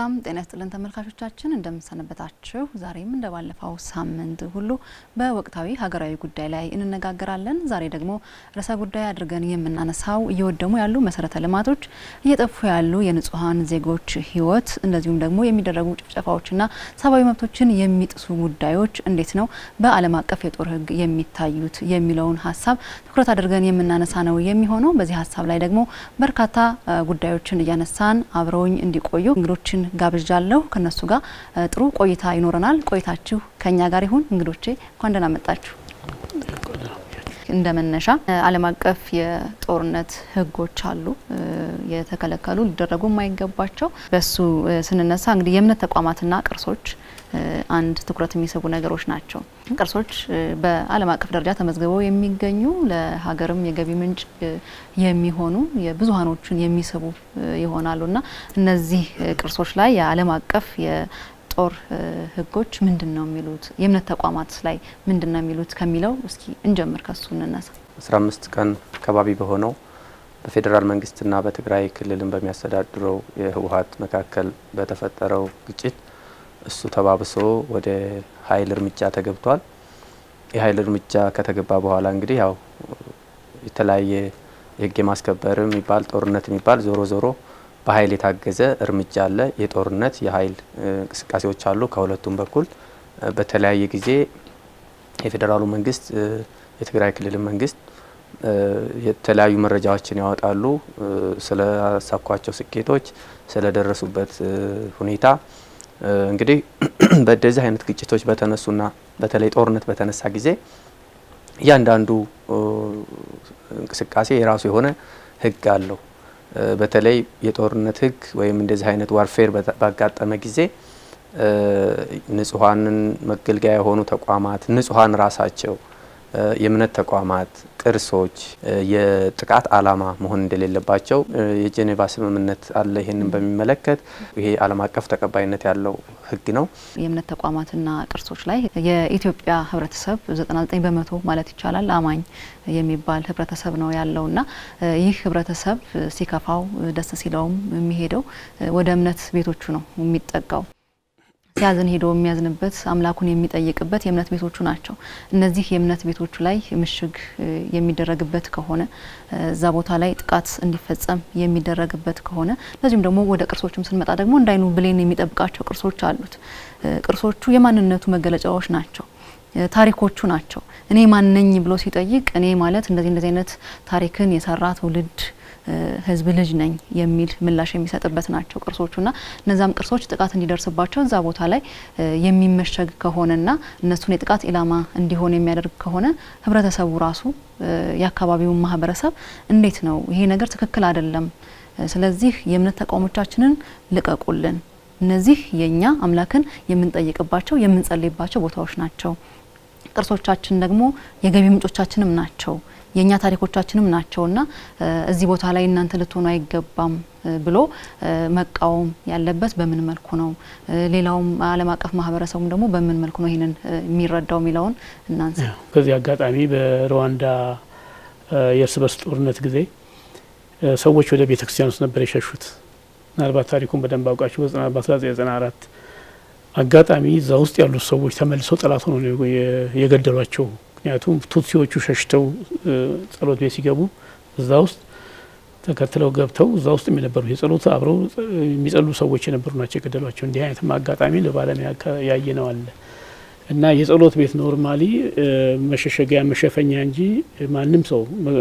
ሰላም ጤና ይስጥልን ተመልካቾቻችን፣ እንደምንሰነበታችሁ። ዛሬም እንደ ባለፈው ሳምንት ሁሉ በወቅታዊ ሀገራዊ ጉዳይ ላይ እንነጋገራለን። ዛሬ ደግሞ ርዕሰ ጉዳይ አድርገን የምናነሳው እየወደሙ ያሉ መሰረተ ልማቶች፣ እየጠፉ ያሉ የንጹሐን ዜጎች ሕይወት እንደዚሁም ደግሞ የሚደረጉ ጭፍጨፋዎችና ሰብአዊ መብቶችን የሚጥሱ ጉዳዮች እንዴት ነው በዓለም አቀፍ የጦር ሕግ የሚታዩት የሚለውን ሀሳብ ትኩረት አድርገን የምናነሳ ነው የሚሆነው። በዚህ ሀሳብ ላይ ደግሞ በርካታ ጉዳዮችን እያነሳን አብረውኝ እንዲቆዩ እንግዶችን ጋብዣለሁ። ከነሱ ጋር ጥሩ ቆይታ ይኖረናል። ቆይታችሁ ከኛ ጋር ይሁን። እንግዶቼ እንኳን ደህና መጣችሁ። እንደ መነሻ ዓለም አቀፍ የጦርነት ህጎች አሉ፣ የተከለከሉ ሊደረጉ የማይገባቸው። በሱ ስንነሳ እንግዲህ የእምነት ተቋማትና ቅርሶች አንድ ትኩረት የሚስቡ ነገሮች ናቸው። ቅርሶች በዓለም አቀፍ ደረጃ ተመዝግበው የሚገኙ ለሀገርም የገቢ ምንጭ የሚሆኑ የብዙሀኖችን የሚስቡ ይሆናሉ እና እነዚህ ቅርሶች ላይ የዓለም አቀፍ የጦር ህጎች ምንድን ነው የሚሉት፣ የእምነት ተቋማት ላይ ምንድን ነው የሚሉት ከሚለው እስኪ እንጀምር፣ ከሱ እንነሳ። አስራ አምስት ቀን ከባቢ በሆነው በፌዴራል መንግስትና በትግራይ ክልልን በሚያስተዳድረው የህወሀት መካከል በተፈጠረው ግጭት እሱ ተባብሶ ወደ ኃይል እርምጃ ተገብቷል። የኃይል እርምጃ ከተገባ በኋላ እንግዲህ ያው የተለያየ የህግ የማስከበር የሚባል ጦርነት የሚባል ዞሮ ዞሮ በኃይል የታገዘ እርምጃ አለ። የጦርነት የኃይል እንቅስቃሴዎች አሉ ከሁለቱም በኩል በተለያየ ጊዜ የፌዴራሉ መንግስት የትግራይ ክልል መንግስት የተለያዩ መረጃዎችን ያወጣሉ ስላሳኳቸው ስኬቶች፣ ስለደረሱበት ሁኔታ እንግዲህ በእንደዚህ አይነት ግጭቶች በተነሱና በተለይ ጦርነት በተነሳ ጊዜ እያንዳንዱ እንቅስቃሴ የራሱ የሆነ ህግ አለው። በተለይ የጦርነት ህግ ወይም እንደዚህ አይነት ዋርፌር ባጋጠመ ጊዜ ንጹሐንን መገልገያ የሆኑ ተቋማት ንጹሐን ራሳቸው የእምነት ተቋማት፣ ቅርሶች የጥቃት ዓላማ መሆን እንደሌለባቸው የጄኔቫ ስምምነት አለ። ይህንን በሚመለከት ይሄ ዓለም አቀፍ ተቀባይነት ያለው ህግ ነው። የእምነት ተቋማትና ቅርሶች ላይ የኢትዮጵያ ህብረተሰብ 99 በመቶ ማለት ይቻላል አማኝ የሚባል ህብረተሰብ ነው ያለውና ይህ ህብረተሰብ ሲከፋው ደስ ሲለውም የሚሄደው ወደ እምነት ቤቶቹ ነው የሚጠጋው ሲያዝን ሄዶ የሚያዝንበት አምላኩን የሚጠይቅበት የእምነት ቤቶቹ ናቸው። እነዚህ የእምነት ቤቶቹ ላይ ምሽግ የሚደረግበት ከሆነ እዛ ቦታ ላይ ጥቃት እንዲፈጸም የሚደረግበት ከሆነ እንደዚሁም ደግሞ ወደ ቅርሶችም ስንመጣ ደግሞ እንዳይኑ ብሌን የሚጠብቃቸው ቅርሶች አሉት። ቅርሶቹ የማንነቱ መገለጫዎች ናቸው። ታሪኮቹ ናቸው። እኔ ማነኝ ብሎ ሲጠይቅ እኔ ማለት እንደዚህ እንደዚህ አይነት ታሪክን የሰራ ትውልድ ህዝብ ልጅ ነኝ የሚል ምላሽ የሚሰጥበት ናቸው ቅርሶቹና እነዛም ቅርሶች ጥቃት እንዲደርስባቸው እዛ ቦታ ላይ የሚመሸግ ከሆነና እነሱን የጥቃት ኢላማ እንዲሆን የሚያደርግ ከሆነ ህብረተሰቡ ራሱ የአካባቢውን ማህበረሰብ እንዴት ነው ይሄ ነገር ትክክል አይደለም፣ ስለዚህ የእምነት ተቋሞቻችንን ልቀቁልን፣ እነዚህ የእኛ አምላክን የምንጠይቅባቸው የምንጸልይባቸው ቦታዎች ናቸው። ቅርሶቻችን ደግሞ የገቢ ምንጮቻችንም ናቸው የእኛ ታሪኮቻችንም ናቸውና እዚህ ቦታ ላይ እናንተ ልትሆኑ አይገባም ብሎ መቃወም ያለበት በምን መልኩ ነው? ሌላውም ዓለም አቀፍ ማህበረሰቡም ደግሞ በምን መልኩ ነው ይህንን የሚረዳው የሚለውን እናንሳ። በዚህ አጋጣሚ በሩዋንዳ የእርስ በርስ ጦርነት ጊዜ ሰዎች ወደ ቤተ ክርስቲያን ውስጥ ነበር የሸሹት። ምናልባት ታሪኩን በደንብ አውቃችሁ በ1994 አጋጣሚ እዛ ውስጥ ያሉት ሰዎች ተመልሰው ጠላት ሆነው ነው የገደሏቸው። ምክንያቱም ቱትሲዎቹ ሸሽተው ጸሎት ቤት ሲገቡ እዛ ውስጥ ተከትለው ገብተው እዛ ውስጥ የነበሩ የጸሎት አብረው የሚጸሉ ሰዎች የነበሩ ናቸው የገደሏቸው። እንዲህ አይነትም አጋጣሚ ለባለም ያየ ነው አለ እና የጸሎት ቤት ኖርማሊ መሸሸጊያ መሸፈኛ እንጂ ማንም ሰው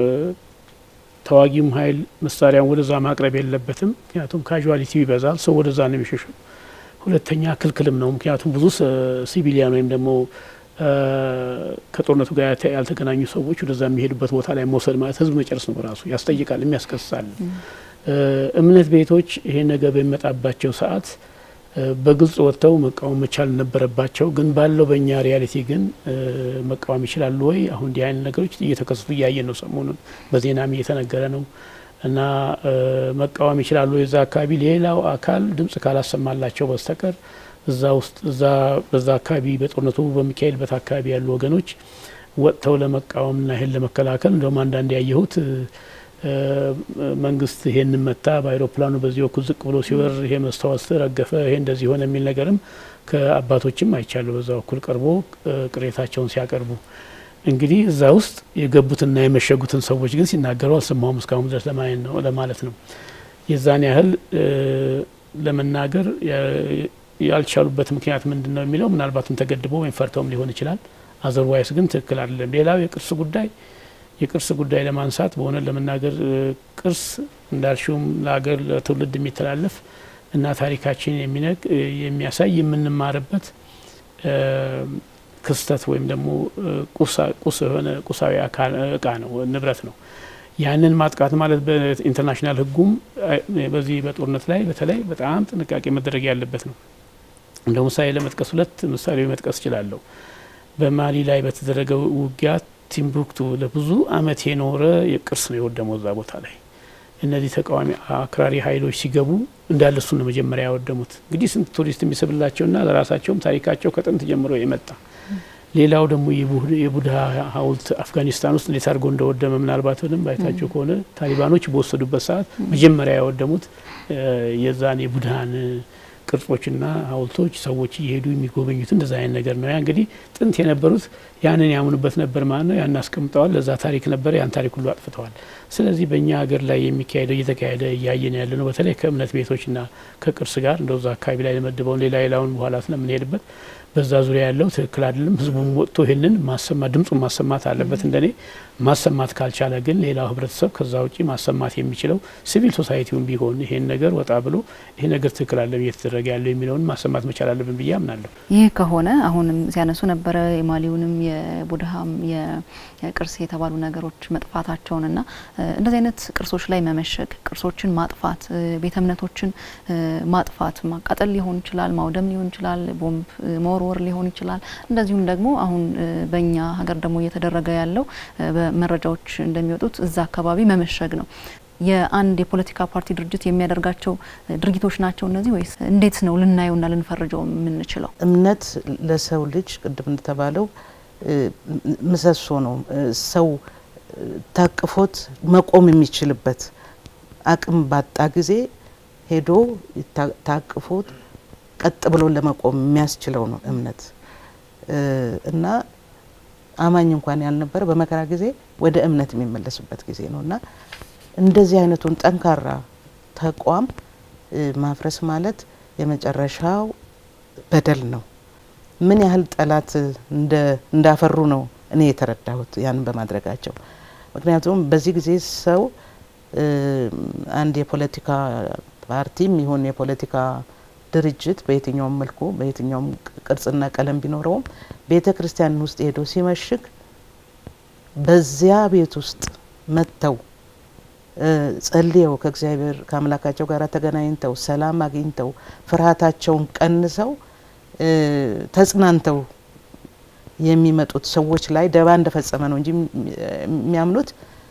ተዋጊም ኃይል መሳሪያውን ወደዛ ማቅረብ የለበትም። ምክንያቱም ካዥዋሊቲ ይበዛል፣ ሰው ወደዛ ነው የሚሸሸው። ሁለተኛ ክልክልም ነው። ምክንያቱም ብዙ ሲቪሊያን ወይም ደግሞ ከጦርነቱ ጋር ያልተገናኙ ሰዎች ወደዛ የሚሄዱበት ቦታ ላይ መውሰድ ማለት ህዝብ መጨረስ ነው። ራሱ ያስጠይቃል፣ የሚያስከስሳል። እምነት ቤቶች ይሄን ነገር በሚመጣባቸው ሰዓት በግልጽ ወጥተው መቃወም መቻል ነበረባቸው። ግን ባለው በእኛ ሪያሊቲ ግን መቃወም ይችላሉ ወይ? አሁን እንዲህ አይነት ነገሮች እየተከሰቱ እያየን ነው። ሰሞኑን በዜናም እየተነገረ ነው እና መቃወም ይችላሉ የዛ አካባቢ ሌላው አካል ድምጽ ካላሰማላቸው በስተቀር እዛ ውስጥ እዛ በዛ አካባቢ በጦርነቱ በሚካሄድበት አካባቢ ያሉ ወገኖች ወጥተው ለመቃወምና ይህን ለመከላከል እንደውም አንዳንድ ያየሁት መንግስት ይሄንን መታ በአይሮፕላኑ በዚህ በኩል ዝቅ ብሎ ሲበር ይሄ መስታወት ረገፈ፣ ይሄ እንደዚህ ሆነ የሚል ነገርም ከአባቶችም አይቻሉ በዛ በኩል ቀርቦ ቅሬታቸውን ሲያቀርቡ እንግዲህ እዛ ውስጥ የገቡትና የመሸጉትን ሰዎች ግን ሲናገሩ አልሰማሁም እስካሁን ድረስ ለማለት ነው። የዛን ያህል ለመናገር ያልቻሉበት ምክንያት ምንድን ነው የሚለው ምናልባትም ተገድበው ወይም ፈርተውም ሊሆን ይችላል። አዘርዋይስ ግን ትክክል አይደለም። ሌላው የቅርስ ጉዳይ የቅርስ ጉዳይ ለማንሳት በሆነ ለመናገር ቅርስ እንዳልሽውም ለሀገር ለትውልድ የሚተላለፍ እና ታሪካችን የሚነግ የሚያሳይ የምንማርበት ክስተት ወይም ደግሞ ቁስ የሆነ ቁሳዊ እቃ ነው ንብረት ነው። ያንን ማጥቃት ማለት በኢንተርናሽናል ሕጉም በዚህ በጦርነት ላይ በተለይ በጣም ጥንቃቄ መደረግ ያለበት ነው። እንደ ምሳሌ ለመጥቀስ ሁለት ምሳሌ መጥቀስ እችላለሁ። በማሊ ላይ በተደረገው ውጊያ ቲምቡክቱ ለብዙ ዓመት የኖረ የቅርስ ነው የወደመው እዛ ቦታ ላይ እነዚህ ተቃዋሚ አክራሪ ኃይሎች ሲገቡ እንዳለ እሱን ነው መጀመሪያ ያወደሙት። እንግዲህ ስንት ቱሪስት የሚስብላቸውና ለራሳቸውም ታሪካቸው ከጥንት ጀምሮ የመጣ ሌላው ደግሞ የቡድሃ ሐውልት አፍጋኒስታን ውስጥ እንዴት አድርጎ እንደወደመ ምናልባት በደንብ አይታቸው ከሆነ ታሊባኖች በወሰዱበት ሰዓት መጀመሪያ ያወደሙት የዛን የቡድሃን ቅርጾችና ሐውልቶች ሰዎች እየሄዱ የሚጎበኙት እንደዛ አይነት ነገር ነው። ያ እንግዲህ ጥንት የነበሩት ያንን ያምኑበት ነበር ማለት ነው። ያን አስቀምጠዋል። ለዛ ታሪክ ነበረ። ያን ታሪክ ሁሉ አጥፍተዋል። ስለዚህ በእኛ ሀገር ላይ የሚካሄደው እየተካሄደ እያየን ያለ ነው። በተለይ ከእምነት ቤቶችና ከቅርስ ጋር እንደዛ አካባቢ ላይ ለመድበውን ሌላ ሌላውን በኋላ ስለምንሄድበት በዛ ዙሪያ ያለው ትክክል አይደለም። ህዝቡም ወጥቶ ይህንን ማሰማት ድምፁን ማሰማት አለበት። እንደኔ ማሰማት ካልቻለ ግን ሌላው ህብረተሰብ ከዛ ውጪ ማሰማት የሚችለው ሲቪል ሶሳይቲውን ቢሆን ይሄን ነገር ወጣ ብሎ ይሄ ነገር ትክክል አለ እየተደረገ ያለው የሚለውን ማሰማት መቻል አለብን ብዬ አምናለሁ። ይህ ከሆነ አሁንም ሲያነሱ ነበረ የማሊውንም የቡድሃም የቅርስ የተባሉ ነገሮች መጥፋታቸውንና እንደዚህ አይነት ቅርሶች ላይ መመሸግ፣ ቅርሶችን ማጥፋት፣ ቤተ እምነቶችን ማጥፋት፣ ማቃጠል ሊሆን ይችላል፣ ማውደም ሊሆን ይችላል፣ ቦምብ መወርወር ሊሆን ይችላል። እንደዚሁም ደግሞ አሁን በእኛ ሀገር ደግሞ እየተደረገ ያለው በመረጃዎች እንደሚወጡት እዛ አካባቢ መመሸግ ነው። የአንድ የፖለቲካ ፓርቲ ድርጅት የሚያደርጋቸው ድርጊቶች ናቸው እነዚህ ወይስ እንዴት ነው ልናየውና ልንፈርጀው የምንችለው? እምነት ለሰው ልጅ ቅድም እንደተባለው ምሰሶ ነው። ሰው ታቅፎት መቆም የሚችልበት አቅም ባጣ ጊዜ ሄዶ ታቅፎት ቀጥ ብሎ ለመቆም የሚያስችለው ነው እምነት እና አማኝ እንኳን ያልነበረ በመከራ ጊዜ ወደ እምነት የሚመለስበት ጊዜ ነው እና እንደዚህ አይነቱን ጠንካራ ተቋም ማፍረስ ማለት የመጨረሻው በደል ነው። ምን ያህል ጠላት እንዳፈሩ ነው እኔ የተረዳሁት ያንን በማድረጋቸው። ምክንያቱም በዚህ ጊዜ ሰው አንድ የፖለቲካ ፓርቲም ይሁን የፖለቲካ ድርጅት በየትኛውም መልኩ በየትኛውም ቅርጽና ቀለም ቢኖረውም ቤተ ክርስቲያን ውስጥ ሄዶ ሲመሽግ በዚያ ቤት ውስጥ መጥተው ጸልየው ከእግዚአብሔር ከአምላካቸው ጋር ተገናኝተው ሰላም አግኝተው ፍርሃታቸውን ቀንሰው ተጽናንተው የሚመጡት ሰዎች ላይ ደባ እንደፈጸመ ነው እንጂ የሚያምኑት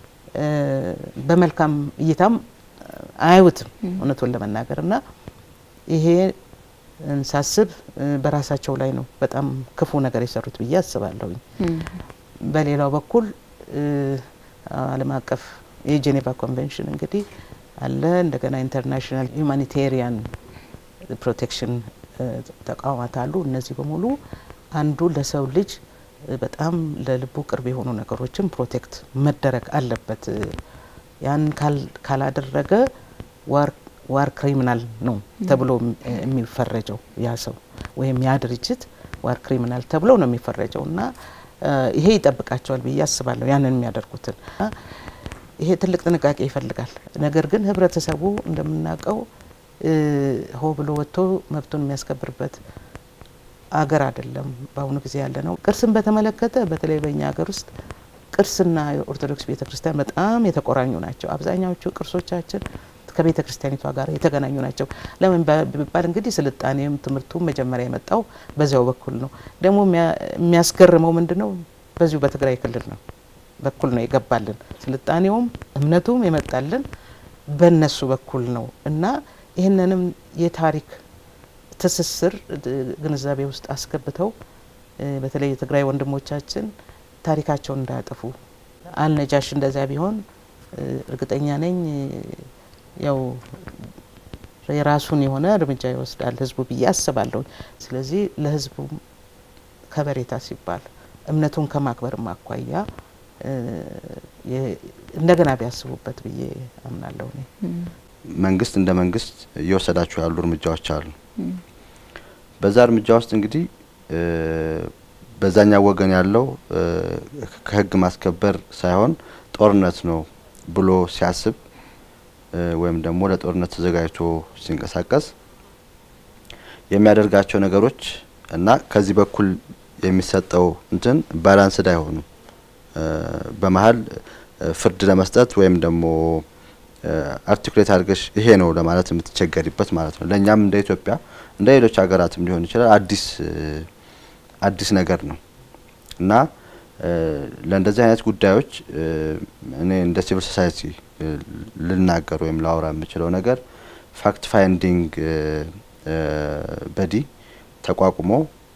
በመልካም እይታም አያዩትም እውነቱን ለመናገር እና ይሄ ሳስብ በራሳቸው ላይ ነው በጣም ክፉ ነገር የሰሩት ብዬ አስባለሁኝ። በሌላው በኩል ዓለም አቀፍ የጄኔቫ ኮንቬንሽን እንግዲህ አለ። እንደገና ኢንተርናሽናል ሁማኒቴሪያን ፕሮቴክሽን ተቋማት አሉ። እነዚህ በሙሉ አንዱ ለሰው ልጅ በጣም ለልቡ ቅርብ የሆኑ ነገሮችን ፕሮቴክት መደረግ አለበት። ያን ካላደረገ ዋር ዋር ክሪሚናል ነው ተብሎ የሚፈረጀው ያ ሰው ወይም ያ ድርጅት ዋር ክሪሚናል ተብሎ ነው የሚፈረጀው እና ይሄ ይጠብቃቸዋል ብዬ አስባለሁ ያንን የሚያደርጉትን ይሄ ትልቅ ጥንቃቄ ይፈልጋል። ነገር ግን ህብረተሰቡ እንደምናውቀው ሆ ብሎ ወጥቶ መብቱን የሚያስከብርበት አገር አይደለም በአሁኑ ጊዜ ያለ ነው። ቅርስን በተመለከተ በተለይ በእኛ ሀገር ውስጥ ቅርስና የኦርቶዶክስ ቤተ ክርስቲያን በጣም የተቆራኙ ናቸው። አብዛኛዎቹ ቅርሶቻችን ከቤተ ክርስቲያኒቷ ጋር የተገናኙ ናቸው። ለምን ቢባል እንግዲህ ስልጣኔም ትምህርቱም መጀመሪያ የመጣው በዚያው በኩል ነው። ደግሞ የሚያስገርመው ምንድን ነው? በዚሁ በትግራይ ክልል ነው በኩል ነው የገባልን። ስልጣኔውም እምነቱም የመጣልን በእነሱ በኩል ነው እና ይህንንም የታሪክ ትስስር ግንዛቤ ውስጥ አስገብተው በተለይ የትግራይ ወንድሞቻችን ታሪካቸውን እንዳያጠፉ አልነጃሽ እንደዚያ ቢሆን እርግጠኛ ነኝ ያው የራሱን የሆነ እርምጃ ይወስዳል ህዝቡ ብዬ አስባለሁ። ስለዚህ ለህዝቡ ከበሬታ ሲባል እምነቱን ከማክበርም አኳያ እንደገና ቢያስቡበት ብዬ አምናለሁ። እኔ መንግስት እንደ መንግስት እየወሰዳቸው ያሉ እርምጃዎች አሉ። በዛ እርምጃ ውስጥ እንግዲህ በዛኛው ወገን ያለው ከህግ ማስከበር ሳይሆን ጦርነት ነው ብሎ ሲያስብ ወይም ደግሞ ለጦርነት ተዘጋጅቶ ሲንቀሳቀስ የሚያደርጋቸው ነገሮች እና ከዚህ በኩል የሚሰጠው እንትን ባላንስድ አይሆኑም። በመሀል ፍርድ ለመስጠት ወይም ደግሞ አርቲኩሌት አድርገሽ ይሄ ነው ለማለት የምትቸገሪበት ማለት ነው። ለእኛም እንደ ኢትዮጵያ እንደ ሌሎች ሀገራትም ሊሆን ይችላል አዲስ አዲስ ነገር ነው እና ለእንደዚህ አይነት ጉዳዮች እኔ እንደ ሲቪል ሶሳይቲ ልናገር ወይም ላወራ የምችለው ነገር ፋክት ፋይንዲንግ በዲ ተቋቁሞ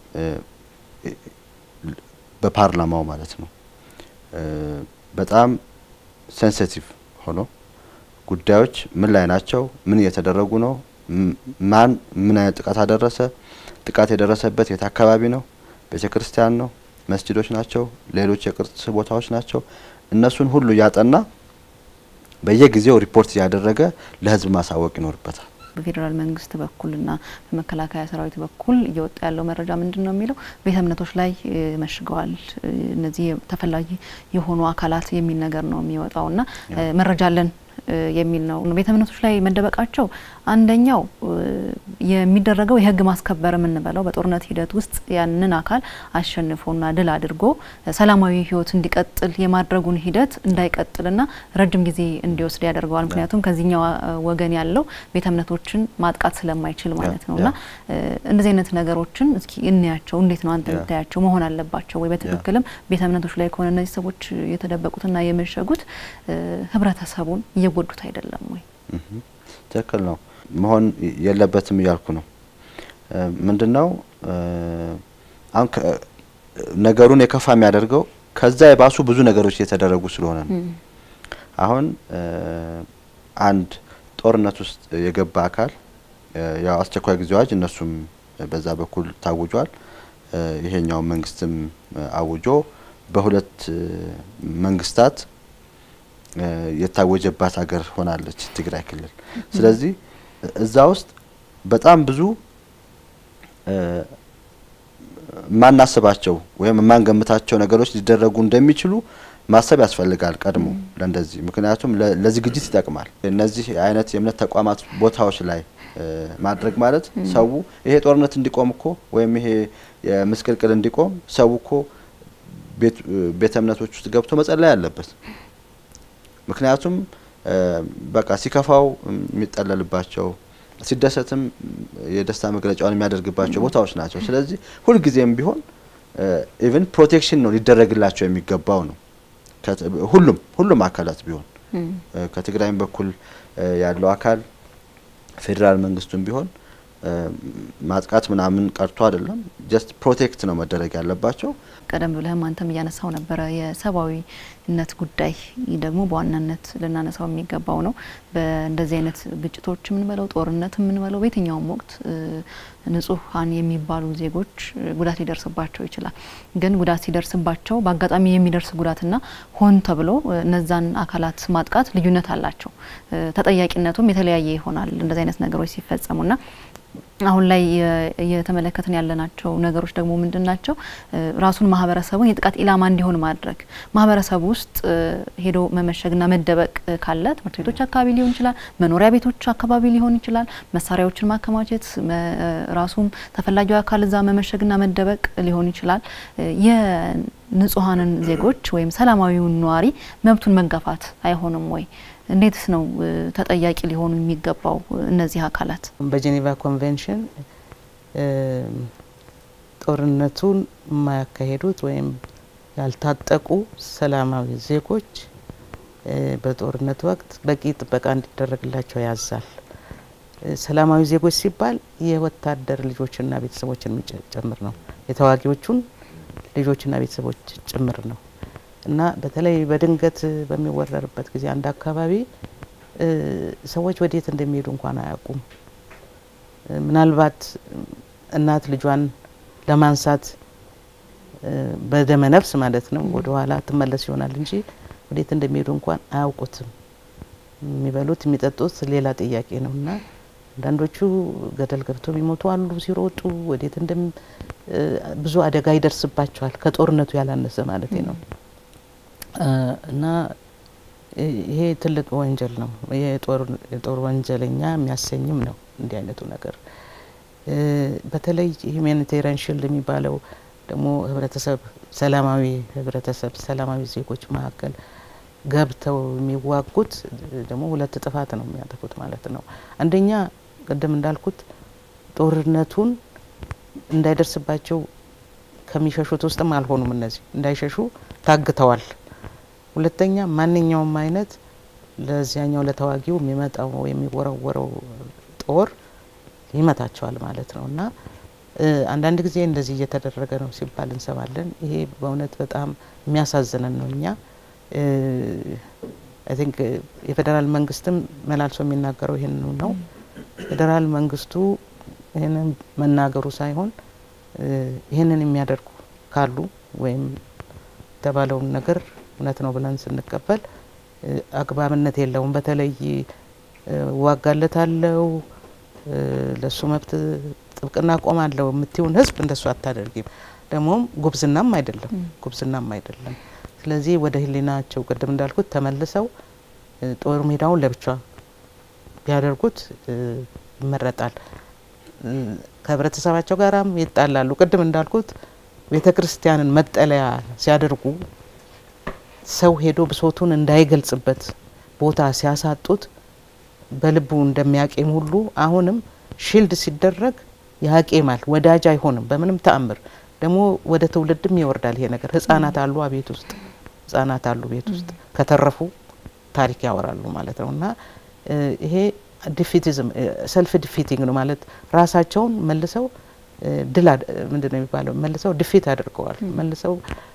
በፓርላማው ማለት ነው በጣም ሴንሲቲቭ ሆኖ ጉዳዮች ምን ላይ ናቸው፣ ምን እየተደረጉ ነው፣ ማን ምን አይነት ጥቃት አደረሰ፣ ጥቃት የደረሰበት የት አካባቢ ነው፣ ቤተ ክርስቲያን ነው፣ መስጂዶች ናቸው፣ ሌሎች የቅርስ ቦታዎች ናቸው። እነሱን ሁሉ እያጠና በየጊዜው ሪፖርት እያደረገ ለህዝብ ማሳወቅ ይኖርበታል። በፌዴራል መንግስት በኩልና በመከላከያ ሰራዊት በኩል እየወጣ ያለው መረጃ ምንድን ነው የሚለው ቤተ እምነቶች ላይ መሽገዋል እነዚህ ተፈላጊ የሆኑ አካላት የሚል ነገር ነው የሚወጣውና መረጃ አለን የሚል ነው። ቤተ እምነቶች ላይ መደበቃቸው አንደኛው የሚደረገው የህግ ማስከበር የምንበለው በጦርነት ሂደት ውስጥ ያንን አካል አሸንፎና ድል አድርጎ ሰላማዊ ህይወት እንዲቀጥል የማድረጉን ሂደት እንዳይቀጥልና ረጅም ጊዜ እንዲወስድ ያደርገዋል። ምክንያቱም ከዚህኛው ወገን ያለው ቤተ እምነቶችን ማጥቃት ስለማይችል ማለት ነውና እንደዚህ አይነት ነገሮችን እስኪ እንያቸው። እንዴት ነው አንተ የምታያቸው? መሆን አለባቸው ወይ? በትክክልም ቤተ እምነቶች ላይ ከሆነ እነዚህ ሰዎች የተደበቁትና የመሸጉት ህብረተሰቡን እየጎዱት አይደለም ወይ? ትክክል ነው። መሆን የለበትም እያልኩ ነው። ምንድን ነው አሁን ነገሩን የከፋ የሚያደርገው ከዛ የባሱ ብዙ ነገሮች እየተደረጉ ስለሆነ ነው። አሁን አንድ ጦርነት ውስጥ የገባ አካል ያው አስቸኳይ ጊዜ አዋጅ እነሱም በዛ በኩል ታውጇል። ይሄኛው መንግስትም አውጆ በሁለት መንግስታት የታወጀባት ሀገር ሆናለች ትግራይ ክልል። ስለዚህ እዛ ውስጥ በጣም ብዙ የማናስባቸው ወይም የማንገምታቸው ነገሮች ሊደረጉ እንደሚችሉ ማሰብ ያስፈልጋል ቀድሞ ለእንደዚህ ምክንያቱም ለዝግጅት ይጠቅማል። እነዚህ አይነት የእምነት ተቋማት ቦታዎች ላይ ማድረግ ማለት ሰው ይሄ ጦርነት እንዲቆም እኮ ወይም ይሄ ምስቅልቅል እንዲቆም ሰው እኮ ቤተ እምነቶች ውስጥ ገብቶ መጸለይ አለበት። ምክንያቱም በቃ ሲከፋው የሚጠለልባቸው ሲደሰትም የደስታ መግለጫውን የሚያደርግባቸው ቦታዎች ናቸው። ስለዚህ ሁልጊዜም ቢሆን ኢቭን ፕሮቴክሽን ነው ሊደረግላቸው የሚገባው ነው። ሁሉም ሁሉም አካላት ቢሆን ከትግራይም በኩል ያለው አካል ፌዴራል መንግስቱም ቢሆን ማጥቃት ምናምን ቀርቶ አይደለም፣ ጀስት ፕሮቴክት ነው መደረግ ያለባቸው። ቀደም ብለህም አንተም እያነሳው ነበረ የሰብአዊነት ጉዳይ ደግሞ በዋናነት ልናነሳው የሚገባው ነው። በእንደዚህ አይነት ግጭቶች የምንበለው ጦርነት የምንበለው በየትኛውም ወቅት ንጹሐን የሚባሉ ዜጎች ጉዳት ሊደርስባቸው ይችላል። ግን ጉዳት ሲደርስባቸው በአጋጣሚ የሚደርስ ጉዳትና ሆን ተብሎ እነዛን አካላት ማጥቃት ልዩነት አላቸው። ተጠያቂነቱም የተለያየ ይሆናል እንደዚህ አይነት ነገሮች ሲፈጸሙና አሁን ላይ እየተመለከትን ያለናቸው ነገሮች ደግሞ ምንድን ናቸው? ራሱን ማህበረሰቡን የጥቃት ኢላማ እንዲሆን ማድረግ ማህበረሰቡ ውስጥ ሄዶ መመሸግና መደበቅ ካለ ትምህርት ቤቶች አካባቢ ሊሆን ይችላል፣ መኖሪያ ቤቶች አካባቢ ሊሆን ይችላል። መሳሪያዎችን ማከማቸት ራሱም ተፈላጊው አካል እዛ መመሸግና መደበቅ ሊሆን ይችላል። የንጹሐንን ዜጎች ወይም ሰላማዊውን ነዋሪ መብቱን መጋፋት አይሆንም ወይ? እንዴትስ ነው ተጠያቂ ሊሆኑ የሚገባው እነዚህ አካላት? በጄኔቫ ኮንቬንሽን ጦርነቱን የማያካሄዱት ወይም ያልታጠቁ ሰላማዊ ዜጎች በጦርነት ወቅት በቂ ጥበቃ እንዲደረግላቸው ያዛል። ሰላማዊ ዜጎች ሲባል የወታደር ልጆችና ቤተሰቦችን ጭምር ነው። የተዋጊዎቹን ልጆችና ቤተሰቦች ጭምር ነው እና በተለይ በድንገት በሚወረርበት ጊዜ አንድ አካባቢ ሰዎች ወዴት እንደሚሄዱ እንኳን አያውቁም። ምናልባት እናት ልጇን ለማንሳት በደመ ነፍስ ማለት ነው ወደ ኋላ ትመለስ ይሆናል እንጂ ወዴት እንደሚሄዱ እንኳን አያውቁትም። የሚበሉት የሚጠጡት ሌላ ጥያቄ ነው እና አንዳንዶቹ ገደል ገብተው የሚሞቱ አሉ ሲሮጡ ወዴት እንደም ብዙ አደጋ ይደርስባቸዋል ከጦርነቱ ያላነሰ ማለት ነው እና ይሄ ትልቅ ወንጀል ነው። የጦር ወንጀለኛ የሚያሰኝም ነው እንዲህ አይነቱ ነገር። በተለይ ሂውማኒቴሪያን ሽልድ የሚባለው ደግሞ ህብረተሰብ ሰላማዊ ህብረተሰብ ሰላማዊ ዜጎች መካከል ገብተው የሚዋጉት ደግሞ ሁለት ጥፋት ነው የሚያጠፉት ማለት ነው። አንደኛ ቅድም እንዳልኩት ጦርነቱን እንዳይደርስባቸው ከሚሸሹት ውስጥም አልሆኑም። እነዚህ እንዳይሸሹ ታግተዋል። ሁለተኛ ማንኛውም አይነት ለዚያኛው ለተዋጊው የሚመጣው የሚወረወረው ጦር ይመታቸዋል ማለት ነው እና አንዳንድ ጊዜ እንደዚህ እየተደረገ ነው ሲባል እንሰማለን። ይሄ በእውነት በጣም የሚያሳዝነን ነው። እኛ አይ ቲንክ የፌዴራል መንግስትም መላልሶ የሚናገረው ይህንኑ ነው። ፌዴራል መንግስቱ ይህንን መናገሩ ሳይሆን ይህንን የሚያደርጉ ካሉ ወይም የተባለውን ነገር እውነት ነው ብለን ስንቀበል አግባብነት የለውም። በተለይ እዋጋለታለሁ፣ ለሱ መብት ጥብቅና ቆማለሁ የምትይውን ህዝብ እንደሱ አታደርጊም። ደግሞም ጉብዝናም አይደለም ጉብዝናም አይደለም። ስለዚህ ወደ ህሊናቸው ቅድም እንዳልኩት ተመልሰው ጦር ሜዳውን ለብቻ ቢያደርጉት ይመረጣል። ከህብረተሰባቸው ጋራም ይጣላሉ። ቅድም እንዳልኩት ቤተ ክርስቲያንን መጠለያ ሲያደርጉ ሰው ሄዶ ብሶቱን እንዳይገልጽበት ቦታ ሲያሳጡት በልቡ እንደሚያቄም ሁሉ አሁንም ሺልድ ሲደረግ ያቄማል። ወዳጅ አይሆንም በምንም ተአምር። ደግሞ ወደ ትውልድም ይወርዳል ይሄ ነገር። ህጻናት አሉ ቤት ውስጥ ህጻናት አሉ ቤት ውስጥ ከተረፉ ታሪክ ያወራሉ ማለት ነው እና ይሄ ዲፊቲዝም ሰልፍ ዲፊቲንግ ነው ማለት ራሳቸውን መልሰው ድል ምንድን ነው የሚባለው መልሰው ድፊት አድርገዋል መልሰው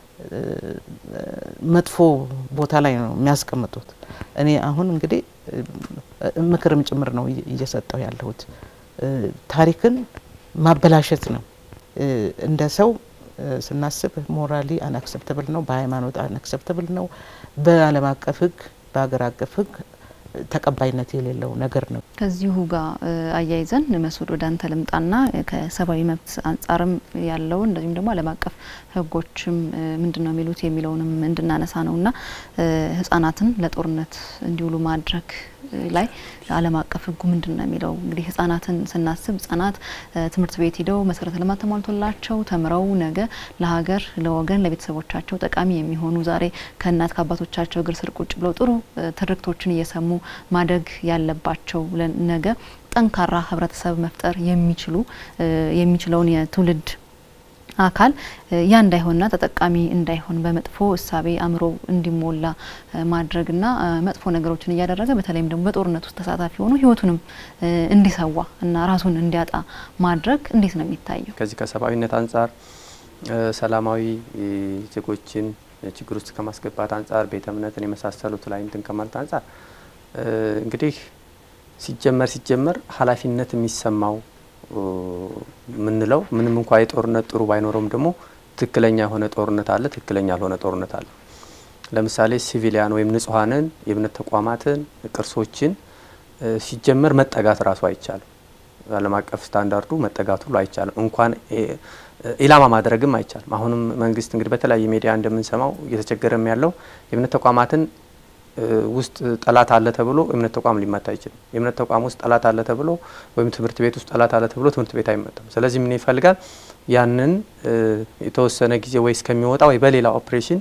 መጥፎ ቦታ ላይ ነው የሚያስቀምጡት። እኔ አሁን እንግዲህ ምክርም ጭምር ነው እየሰጠው ያለሁት። ታሪክን ማበላሸት ነው እንደ ሰው ስናስብ ሞራሊ አንአክሰፕተብል ነው፣ በሃይማኖት አንአክሰፕተብል ነው፣ በዓለም አቀፍ ህግ፣ በሀገር አቀፍ ህግ ተቀባይነት የሌለው ነገር ነው። ከዚሁ ጋር አያይዘን መስዑድ ወደ አንተ ልምጣና ከሰብአዊ መብት አንጻርም ያለው እንደዚሁም ደግሞ ዓለም አቀፍ ህጎችም ምንድን ነው የሚሉት የሚለውንም እንድናነሳ ነውና ህጻናትን ለጦርነት እንዲውሉ ማድረግ ላይ ዓለም አቀፍ ህጉ ምንድን ነው የሚለው? እንግዲህ ህጻናትን ስናስብ ህጻናት ትምህርት ቤት ሂደው መሰረተ ልማት ተሟልቶላቸው ተምረው ነገ ለሀገር፣ ለወገን፣ ለቤተሰቦቻቸው ጠቃሚ የሚሆኑ ዛሬ ከእናት ከአባቶቻቸው እግር ስር ቁጭ ብለው ጥሩ ትርክቶችን እየሰሙ ማደግ ያለባቸው ነገ ጠንካራ ህብረተሰብ መፍጠር የሚችሉ የሚችለውን የትውልድ አካል ያ እንዳይሆንና ተጠቃሚ እንዳይሆን በመጥፎ እሳቤ አእምሮ እንዲሞላ ማድረግና መጥፎ ነገሮችን እያደረገ በተለይም ደግሞ በጦርነት ውስጥ ተሳታፊ ሆኖ ህይወቱንም እንዲሰዋ እና ራሱን እንዲያጣ ማድረግ እንዴት ነው የሚታየው? ከዚህ ከሰብአዊነት አንጻር ሰላማዊ ዜጎችን ችግር ውስጥ ከማስገባት አንጻር ቤተ እምነትን የመሳሰሉት ላይ እንትን ከማለት አንጻር እንግዲህ ሲጀመር ሲጀመር ኃላፊነት የሚሰማው የምንለው ምንም እንኳ የጦርነት ጥሩ ባይኖረውም ደግሞ ትክክለኛ የሆነ ጦርነት አለ፣ ትክክለኛ ያልሆነ ጦርነት አለ። ለምሳሌ ሲቪሊያን ወይም ንጹሐንን የእምነት ተቋማትን ቅርሶችን ሲጀመር መጠጋት ራሱ አይቻልም። ዓለም አቀፍ ስታንዳርዱ መጠጋት ሁሉ አይቻልም። እንኳን ኢላማ ማድረግም አይቻልም። አሁንም መንግስት እንግዲህ በተለያየ ሚዲያ እንደምንሰማው እየተቸገረም ያለው የእምነት ተቋማትን ውስጥ ጠላት አለ ተብሎ እምነት ተቋም ሊመታ አይችልም። የእምነት ተቋም ውስጥ ጠላት አለ ተብሎ ወይም ትምህርት ቤት ውስጥ ጠላት አለ ተብሎ ትምህርት ቤት አይመታም። ስለዚህ ምን ይፈልጋል? ያንን የተወሰነ ጊዜ ወይ እስከሚወጣ ወይ በሌላ ኦፕሬሽን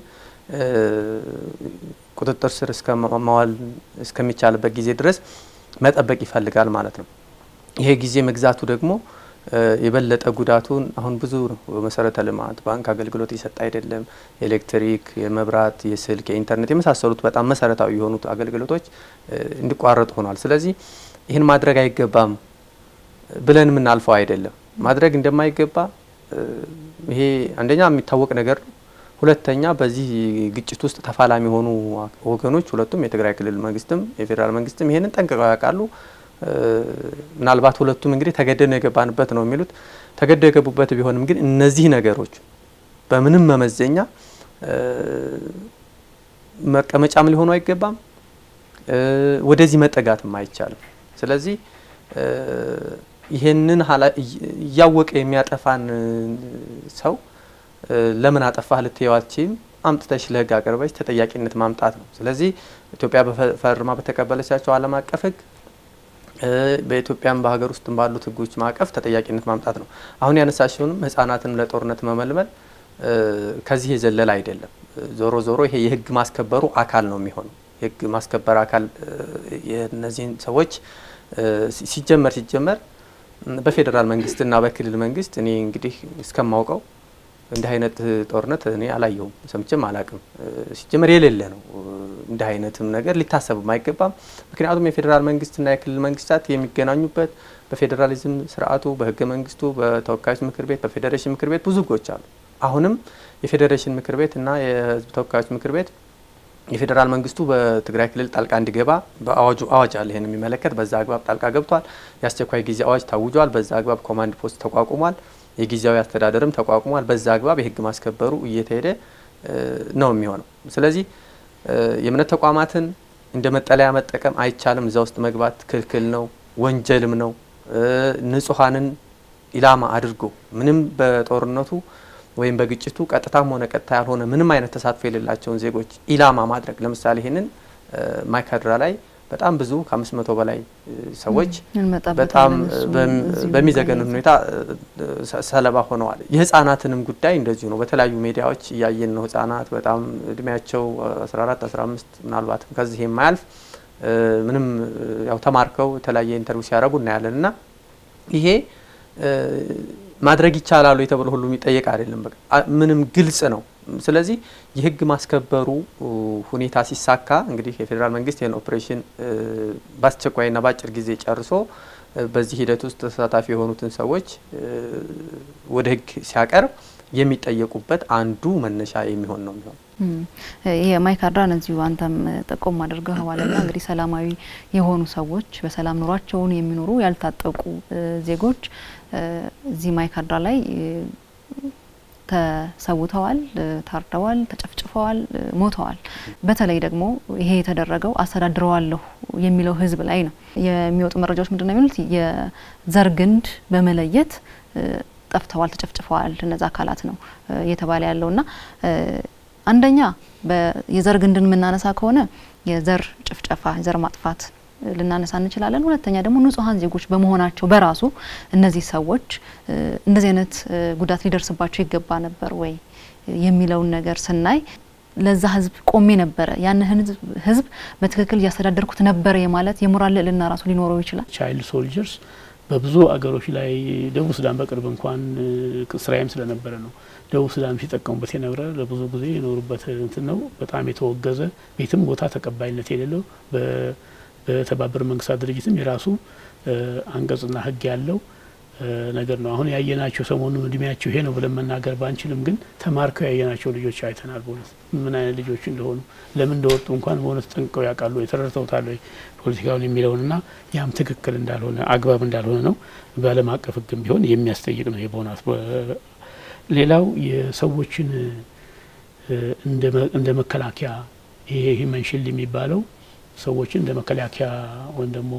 ቁጥጥር ስር እስከ ማዋል እስከሚቻልበት ጊዜ ድረስ መጠበቅ ይፈልጋል ማለት ነው። ይሄ ጊዜ መግዛቱ ደግሞ የበለጠ ጉዳቱን አሁን ብዙ መሰረተ ልማት ባንክ አገልግሎት እየሰጠ አይደለም። የኤሌክትሪክ፣ የመብራት፣ የስልክ፣ የኢንተርኔት የመሳሰሉት በጣም መሰረታዊ የሆኑት አገልግሎቶች እንዲቋረጡ ሆኗል። ስለዚህ ይህን ማድረግ አይገባም ብለን የምናልፈው አይደለም። ማድረግ እንደማይገባ ይሄ አንደኛ የሚታወቅ ነገር ነው። ሁለተኛ በዚህ ግጭት ውስጥ ተፋላሚ የሆኑ ወገኖች ሁለቱም የትግራይ ክልል መንግስትም የፌዴራል መንግስትም ይሄንን ጠንቅቀው ያውቃሉ። ምናልባት ሁለቱም እንግዲህ ተገደድ ነው የገባንበት ነው የሚሉት። ተገደው የገቡበት ቢሆንም ግን እነዚህ ነገሮች በምንም መመዘኛ መቀመጫም ሊሆኑ አይገባም፣ ወደዚህ መጠጋትም አይቻልም። ስለዚህ ይሄንን እያወቀ የሚያጠፋን ሰው ለምን አጠፋህ ልትየው አትችይም። አምጥተሽ ለህግ አቅርበሽ ተጠያቂነት ማምጣት ነው። ስለዚህ ኢትዮጵያ በፈርማ በተቀበለቻቸው ዓለም አቀፍ ህግ በኢትዮጵያም በሀገር ውስጥም ባሉት ህጎች ማዕቀፍ ተጠያቂነት ማምጣት ነው። አሁን ያነሳሽውንም ህጻናትን ለጦርነት መመልመል ከዚህ የዘለለ አይደለም። ዞሮ ዞሮ ይሄ የህግ ማስከበሩ አካል ነው የሚሆነው። የህግ ማስከበር አካል የእነዚህን ሰዎች ሲጀመር ሲጀመር በፌዴራል መንግስትና በክልል መንግስት እኔ እንግዲህ እስከማውቀው እንዲህ አይነት ጦርነት እኔ አላየውም፣ ሰምቼም አላቅም። ሲጀመር የሌለ ነው። እንዲህ አይነትም ነገር ሊታሰብም አይገባም። ምክንያቱም የፌዴራል መንግስትና የክልል መንግስታት የሚገናኙበት በፌዴራሊዝም ስርዓቱ፣ በህገ መንግስቱ፣ በተወካዮች ምክር ቤት፣ በፌዴሬሽን ምክር ቤት ብዙ ህጎች አሉ። አሁንም የፌዴሬሽን ምክር ቤት እና የህዝብ ተወካዮች ምክር ቤት የፌዴራል መንግስቱ በትግራይ ክልል ጣልቃ እንዲገባ በአዋጁ አዋጅ አለ ይህን የሚመለከት በዛ አግባብ ጣልቃ ገብቷል። የአስቸኳይ ጊዜ አዋጅ ታውጇል። በዛ አግባብ ኮማንድ ፖስት ተቋቁሟል። የጊዜያዊ አስተዳደርም ተቋቁሟል። በዛ አግባብ የህግ ማስከበሩ እየተሄደ ነው የሚሆነው። ስለዚህ የእምነት ተቋማትን እንደ መጠለያ መጠቀም አይቻልም። እዛ ውስጥ መግባት ክልክል ነው፣ ወንጀልም ነው። ንጹሐንን ኢላማ አድርጎ ምንም በጦርነቱ ወይም በግጭቱ ቀጥታም ሆነ ቀጥታ ያልሆነ ምንም አይነት ተሳትፎ የሌላቸውን ዜጎች ኢላማ ማድረግ ለምሳሌ ይህንን ማይካድራ ላይ በጣም ብዙ ከአምስት መቶ በላይ ሰዎች በጣም በሚዘገንን ሁኔታ ሰለባ ሆነዋል። የህጻናትንም ጉዳይ እንደዚሁ ነው። በተለያዩ ሚዲያዎች እያየን ነው። ህጻናት በጣም እድሜያቸው 14 15 ምናልባትም ከዚህ የማያልፍ ምንም ያው ተማርከው የተለያየ ኢንተርቪው ሲያደርጉ እናያለን እና ይሄ ማድረግ ይቻላሉ የተብሎ ሁሉ የሚጠየቅ አይደለም። በቃ ምንም ግልጽ ነው። ስለዚህ የህግ ማስከበሩ ሁኔታ ሲሳካ እንግዲህ የፌዴራል መንግስት ይህን ኦፕሬሽን በአስቸኳይና በአጭር ጊዜ ጨርሶ በዚህ ሂደት ውስጥ ተሳታፊ የሆኑትን ሰዎች ወደ ህግ ሲያቀርብ የሚጠየቁበት አንዱ መነሻ የሚሆን ነው የሚሆን የማይካድራን እዚሁ አንተም ጠቆም አድርገዋልና እንግዲህ ሰላማዊ የሆኑ ሰዎች በሰላም ኑሯቸውን የሚኖሩ ያልታጠቁ ዜጎች እዚህ ማይካድራ ላይ ተሰውተዋል፣ ታርደዋል፣ ተጨፍጭፈዋል፣ ሞተዋል። በተለይ ደግሞ ይሄ የተደረገው አስተዳድረዋለሁ የሚለው ህዝብ ላይ ነው። የሚወጡ መረጃዎች ምንድን ነው የሚሉት? የዘር ግንድ በመለየት ጠፍተዋል፣ ተጨፍጭፈዋል እነዚ አካላት ነው እየተባለ ያለውና አንደኛ የዘር ግንድን የምናነሳ ከሆነ የዘር ጭፍጨፋ፣ የዘር ማጥፋት ልናነሳ እንችላለን። ሁለተኛ ደግሞ ንጹሐን ዜጎች በመሆናቸው በራሱ እነዚህ ሰዎች እንደዚህ አይነት ጉዳት ሊደርስባቸው ይገባ ነበር ወይ የሚለውን ነገር ስናይ ለዛ ህዝብ ቆሜ ነበረ ያንን ህዝብ በትክክል እያስተዳደርኩት ነበረ የማለት የሞራል ልዕልና ራሱ ሊኖረው ይችላል። ቻይልድ ሶልጀርስ በብዙ አገሮች ላይ ደቡብ ሱዳን በቅርብ እንኳን ስራዬም ስለነበረ ነው ደቡብ ሱዳን ሲጠቀሙበት የነበረ ለብዙ ጊዜ የኖሩበት እንትን ነው። በጣም የተወገዘ ቤትም ቦታ ተቀባይነት የሌለው በተባበሩት መንግስታት ድርጅትም የራሱ አንቀጽና ህግ ያለው ነገር ነው። አሁን ያየናቸው ሰሞኑን እድሜያቸው ይሄ ነው ብለን መናገር ባንችልም ግን ተማርከው ያየናቸው ልጆች አይተናል። በእውነት ምን አይነት ልጆች እንደሆኑ ለምን እንደወጡ እንኳን በእውነት ጠንቅቀው ያውቃሉ፣ የተረድተውታል ወይ ፖለቲካውን የሚለውንና ያም ትክክል እንዳልሆነ አግባብ እንዳልሆነ ነው በዓለም አቀፍ ህግም ቢሆን የሚያስጠይቅ ነው በእውነት ሌላው የሰዎችን እንደ መከላከያ ይሄ ሂመን ሺልድ የሚባለው ሰዎችን እንደ መከላከያ ወይም ደግሞ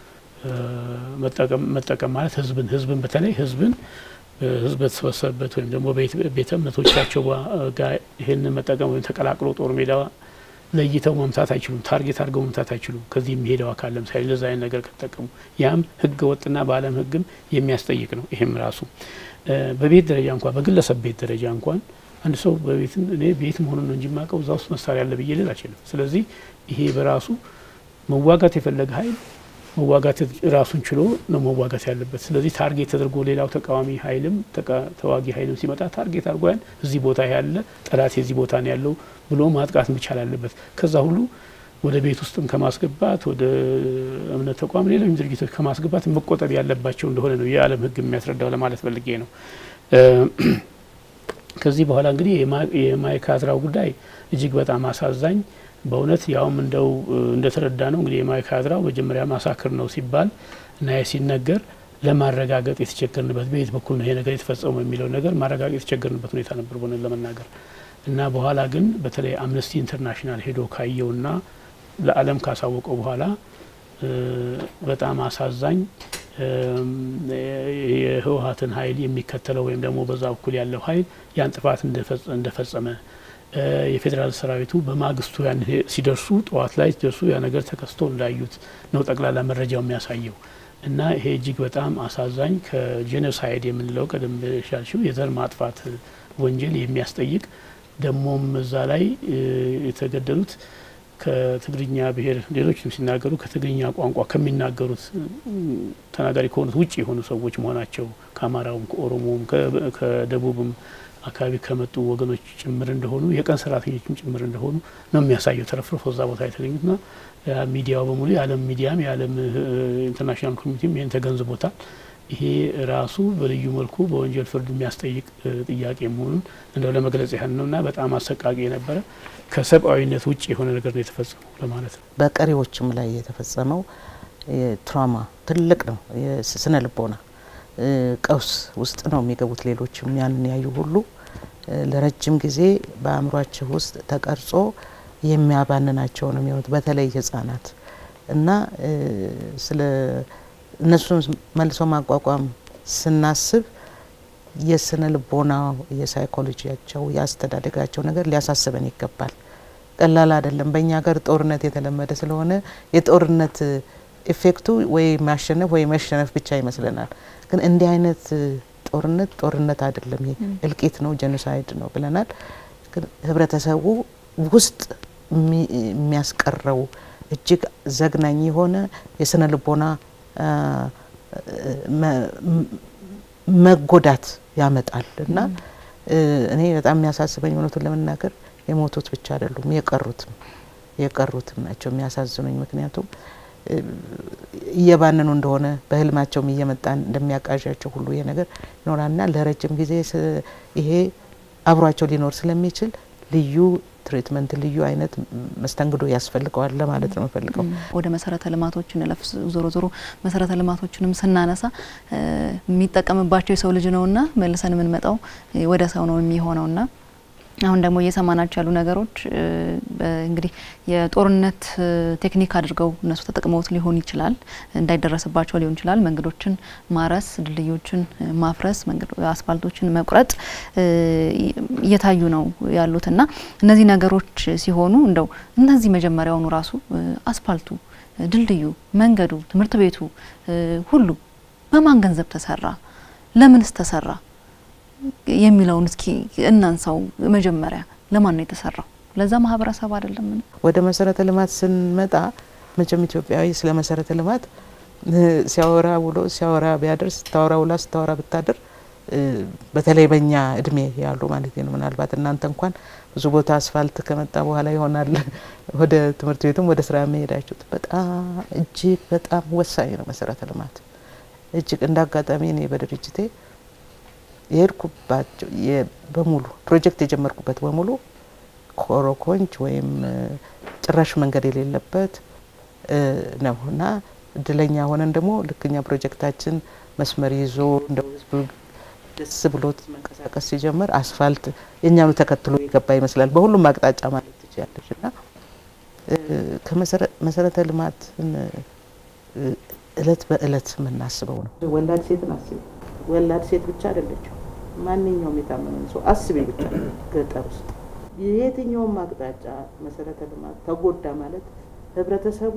መጠቀም ማለት ህዝብን ህዝብን በተለይ ህዝብን ህዝብ በተሰበሰበበት ወይም ደግሞ ቤተ እምነቶቻቸው ጋር ይህንን መጠቀም ወይም ተቀላቅሎ ጦር ሜዳ ለይተው መምታት አይችሉም። ታርጌት አድርገው መምታት አይችሉም። ከዚህ የሚሄደው አካል ለምሳሌ ለዛ አይነት ነገር ከተጠቀሙ ያም ህገ ወጥና በዓለም ህግም የሚያስጠይቅ ነው። ይሄም ራሱ በቤት ደረጃ እንኳን በግለሰብ ቤት ደረጃ እንኳን አንድ ሰው በቤት እኔ ቤት መሆኑን ነው እንጂ የማውቀው እዛ ውስጥ መሳሪያ አለ ብዬ ልል አልችልም። ስለዚህ ይሄ በራሱ መዋጋት የፈለገ ኃይል መዋጋት ራሱን ችሎ ነው መዋጋት ያለበት። ስለዚህ ታርጌት ተደርጎ ሌላው ተቃዋሚ ኃይልም ተዋጊ ኃይልም ሲመጣ ታርጌት አድርጎ ያን እዚህ ቦታ ያለ ጠላት የዚህ ቦታ ነው ያለው ብሎ ማጥቃት መቻል አለበት። ከዛ ሁሉ ወደ ቤት ውስጥም ከማስገባት ወደ እምነት ተቋም ሌሎች ድርጊቶች ከማስገባት መቆጠብ ያለባቸው እንደሆነ ነው የዓለም ህግ የሚያስረዳው ለማለት ፈልጌ ነው። ከዚህ በኋላ እንግዲህ የማይካድራው ጉዳይ እጅግ በጣም አሳዛኝ በእውነት ያውም እንደው እንደተረዳ ነው እንግዲህ የማይካድራው መጀመሪያ ማሳክር ነው ሲባል እና ያ ሲነገር ለማረጋገጥ የተቸገርንበት በየት በኩል ነው ይሄ ነገር የተፈጸመው የሚለው ነገር ማረጋገጥ የተቸገርንበት ሁኔታ ነበር በእውነት ለመናገር እና በኋላ ግን በተለይ አምነስቲ ኢንተርናሽናል ሄዶ ካየውና ለዓለም ካሳወቀው በኋላ በጣም አሳዛኝ የህወሀትን ኃይል የሚከተለው ወይም ደግሞ በዛ በኩል ያለው ኃይል ያን ጥፋት እንደፈጸመ የፌዴራል ሰራዊቱ በማግስቱ ያን ሲደርሱ ጠዋት ላይ ሲደርሱ ያ ነገር ተከስቶ እንዳዩት ነው ጠቅላላ መረጃው የሚያሳየው እና ይሄ እጅግ በጣም አሳዛኝ ከጄኖሳይድ የምንለው ቀደም ሻልሽው የዘር ማጥፋት ወንጀል የሚያስጠይቅ ደግሞም እዛ ላይ የተገደሉት ከትግርኛ ብሔር ሌሎችም ሲናገሩ ከትግርኛ ቋንቋ ከሚናገሩት ተናጋሪ ከሆኑት ውጭ የሆኑ ሰዎች መሆናቸው ከአማራውም ከኦሮሞውም ከደቡብም አካባቢ ከመጡ ወገኖች ጭምር እንደሆኑ የቀን ሰራተኞችም ጭምር እንደሆኑ ነው የሚያሳየው። ተረፍርፎ እዛ ቦታ የተገኙትና ሚዲያው በሙሉ የዓለም ሚዲያም የዓለም ኢንተርናሽናል ኮሚኒቲም ይህን ተገንዝቦታል። ይሄ ራሱ በልዩ መልኩ በወንጀል ፍርድ የሚያስጠይቅ ጥያቄ መሆኑን እንደው ለመግለጽ ያህል ነው እና በጣም አሰቃቂ የነበረ ከሰብአዊነት ውጭ የሆነ ነገር ነው የተፈጸመው ለማለት ነው። በቀሪዎችም ላይ የተፈጸመው ትራማ ትልቅ ነው። የስነ ልቦና ቀውስ ውስጥ ነው የሚገቡት። ሌሎችም ያንን ያዩ ሁሉ ለረጅም ጊዜ በአእምሯቸው ውስጥ ተቀርጾ የሚያባንናቸው ነው የሚሆኑት። በተለይ ህጻናት እና ስለ እነሱን መልሶ ማቋቋም ስናስብ የስነ ልቦናው፣ የሳይኮሎጂያቸው፣ የአስተዳደጋቸው ነገር ሊያሳስበን ይገባል። ቀላል አይደለም። በእኛ ሀገር ጦርነት የተለመደ ስለሆነ የጦርነት ኢፌክቱ ወይ ማሸነፍ ወይ መሸነፍ ብቻ ይመስለናል። ግን እንዲህ አይነት ጦርነት ጦርነት አይደለም፣ ይሄ እልቂት ነው፣ ጄኖሳይድ ነው ብለናል። ግን ህብረተሰቡ ውስጥ የሚያስቀረው እጅግ ዘግናኝ የሆነ የስነ ልቦና መጎዳት ያመጣል እና እኔ በጣም የሚያሳስበኝ እውነቱን ለመናገር የሞቱት ብቻ አይደሉም የቀሩትም የቀሩትም ናቸው የሚያሳዝኑኝ። ምክንያቱም እየባነኑ እንደሆነ በህልማቸውም እየመጣ እንደሚያቃዣቸው ሁሉ ይሄ ነገር ይኖራልና ለረጅም ጊዜ ይሄ አብሯቸው ሊኖር ስለሚችል ልዩ ትሪትመንት ልዩ አይነት መስተንግዶ ያስፈልገዋል ለማለት ነው የምፈልገው። ወደ መሰረተ ልማቶች እንለፍ። ዞሮ ዞሮ መሰረተ ልማቶችንም ስናነሳ የሚጠቀምባቸው የሰው ልጅ ነውና መልሰን የምንመጣው ወደ ሰው ነው የሚሆነውና አሁን ደግሞ እየሰማናቸው ያሉ ነገሮች እንግዲህ የጦርነት ቴክኒክ አድርገው እነሱ ተጠቅመውት ሊሆን ይችላል፣ እንዳይደረስባቸው ሊሆን ይችላል። መንገዶችን ማረስ፣ ድልድዮችን ማፍረስ፣ አስፋልቶችን መቁረጥ እየታዩ ነው ያሉትና እነዚህ ነገሮች ሲሆኑ እንደው እነዚህ መጀመሪያውኑ ራሱ አስፋልቱ፣ ድልድዩ፣ መንገዱ፣ ትምህርት ቤቱ ሁሉ በማን ገንዘብ ተሰራ? ለምንስ ተሰራ? የሚለውን እስኪ እናንሳው። መጀመሪያ ለማን ነው የተሰራው? ለዛ ማህበረሰብ አይደለም? ወደ መሰረተ ልማት ስንመጣ መቼም ኢትዮጵያዊ ስለ መሰረተ ልማት ሲያወራ ውሎ ሲያወራ ቢያድር ስታወራ ውላ ስታወራ ብታድር በተለይ በእኛ እድሜ ያሉ ማለት ነው። ምናልባት እናንተ እንኳን ብዙ ቦታ አስፋልት ከመጣ በኋላ ይሆናል ወደ ትምህርት ቤቱም ወደ ስራ የሚሄዳችሁት። በጣም እጅግ በጣም ወሳኝ ነው መሰረተ ልማት እጅግ እንደ አጋጣሚ እኔ በድርጅቴ የሄድኩባቸው በሙሉ ፕሮጀክት የጀመርኩበት በሙሉ ኮረኮንች ወይም ጭራሽ መንገድ የሌለበት ነው እና እድለኛ ሆነን ደግሞ ልክኛ ፕሮጀክታችን መስመር ይዞ እንደ ህዝቡ ደስ ብሎት መንቀሳቀስ ሲጀምር አስፋልት የእኛኑ ተከትሎ የገባ ይመስላል በሁሉም አቅጣጫ ማለት ትችላለች እና ከመሰረተ ልማትን እለት በእለት የምናስበው ነው። ወላድ ሴትን አስቢ። ወላድ ሴት ብቻ አይደለችው። ማንኛውም የታመመን ሰው አስቤ ብቻ ገጠር ውስጥ የየትኛውም አቅጣጫ መሰረተ ልማት ተጎዳ ማለት ህብረተሰቡ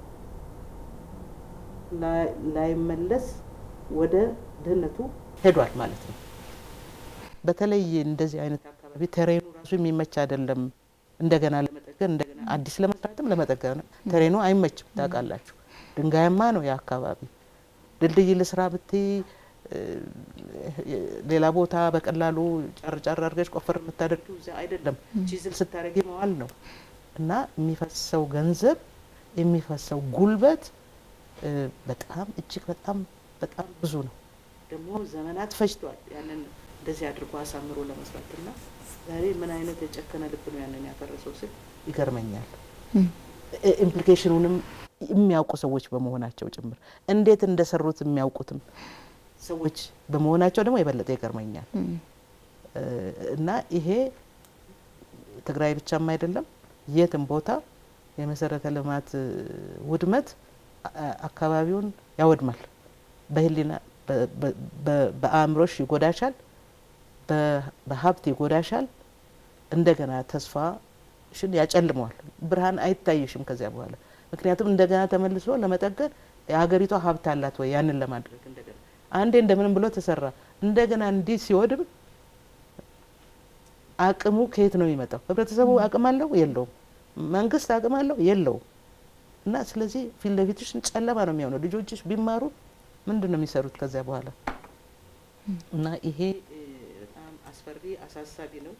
ላይመለስ ወደ ድህነቱ ሄዷል ማለት ነው። በተለይ እንደዚህ አይነት አካባቢ ተሬኑ ራሱ የሚመች አይደለም። እንደገና ለመጠገን እንደገና አዲስ ለመስራትም ለመጠገን ተሬኑ አይመችም። ታውቃላችሁ፣ ድንጋያማ ነው የአካባቢ ድልድይ ልስራ ብትይ ሌላ ቦታ በቀላሉ ጫር ጫር አድርገሽ ቆፈር የምታደርጊው እዚያ አይደለም። ቺዝል ስታደርጊ መዋል ነው እና የሚፈሰው ገንዘብ የሚፈሰው ጉልበት በጣም እጅግ በጣም በጣም ብዙ ነው። ደግሞ ዘመናት ፈጅቷል ያንን እንደዚህ አድርጎ አሳምሮ ለመስራትና ዛሬ ምን አይነት የጨከነ ልብ ነው ያንን ያፈረሰው ስል ይገርመኛል። ኢምፕሊኬሽኑንም የሚያውቁ ሰዎች በመሆናቸው ጭምር እንዴት እንደሰሩት የሚያውቁትም ሰዎች በመሆናቸው ደግሞ የበለጠ ይገርመኛል። እና ይሄ ትግራይ ብቻም አይደለም፣ የትም ቦታ የመሰረተ ልማት ውድመት አካባቢውን ያወድማል። በህሊና በአእምሮሽ ይጎዳሻል፣ በሀብት ይጎዳሻል። እንደገና ተስፋሽን ያጨልመዋል። ብርሃን አይታይሽም ከዚያ በኋላ ምክንያቱም እንደገና ተመልሶ ለመጠገን የሀገሪቷ ሀብት አላት ወይ ያንን ለማድረግ እንደገና አንዴ እንደምንም ብሎ ተሰራ እንደገና እንዲህ ሲወድም አቅሙ ከየት ነው የሚመጣው? ህብረተሰቡ አቅም አለው የለውም? መንግስት አቅም አለው የለውም? እና ስለዚህ ፊት ለፊትሽ ጨለማ ነው የሚሆነው። ልጆችሽ ቢማሩ ምንድን ነው የሚሰሩት ከዚያ በኋላ? እና ይሄ በጣም አስፈሪ አሳሳቢ ነው።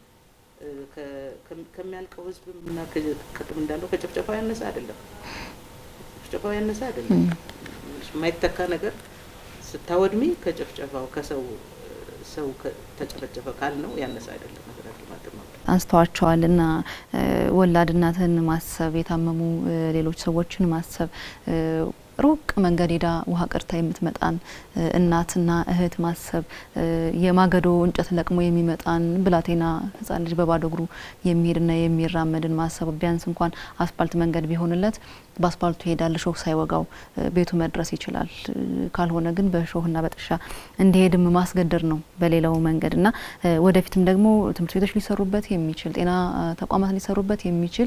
ከሚያልቀው ህዝብም እና ቅድም እንዳለው ከጭፍጨፋው ያነሰ አይደለም። ጭፍጨፋው ያነሰ አይደለም። የማይተካ ነገር ስታወድሚ ከጭፍጨፋው ከሰው ሰው ተጨፈጨፈ ካል ነው ያነሰ አይደለም። አንስተዋቸዋል እና ወላድ እናትን ማሰብ የታመሙ ሌሎች ሰዎችን ማሰብ ሩቅ መንገድ ሄዳ ውሃ ቀድታ የምትመጣን እናትና እህት ማሰብ የማገዶ እንጨት ለቅሞ የሚመጣን ብላቴና ህጻን ልጅ በባዶ እግሩ የሚሄድና የሚራመድን ማሰብ ቢያንስ እንኳን አስፓልት መንገድ ቢሆንለት በአስፓልቱ ይሄዳል፣ እሾህ ሳይወጋው ቤቱ መድረስ ይችላል። ካልሆነ ግን በእሾህና በጥሻ እንዲሄድም ማስገደር ነው በሌላው መንገድ እና ወደፊትም ደግሞ ትምህርት ቤቶች ሊሰሩበት የሚችል ጤና ተቋማት ሊሰሩበት የሚችል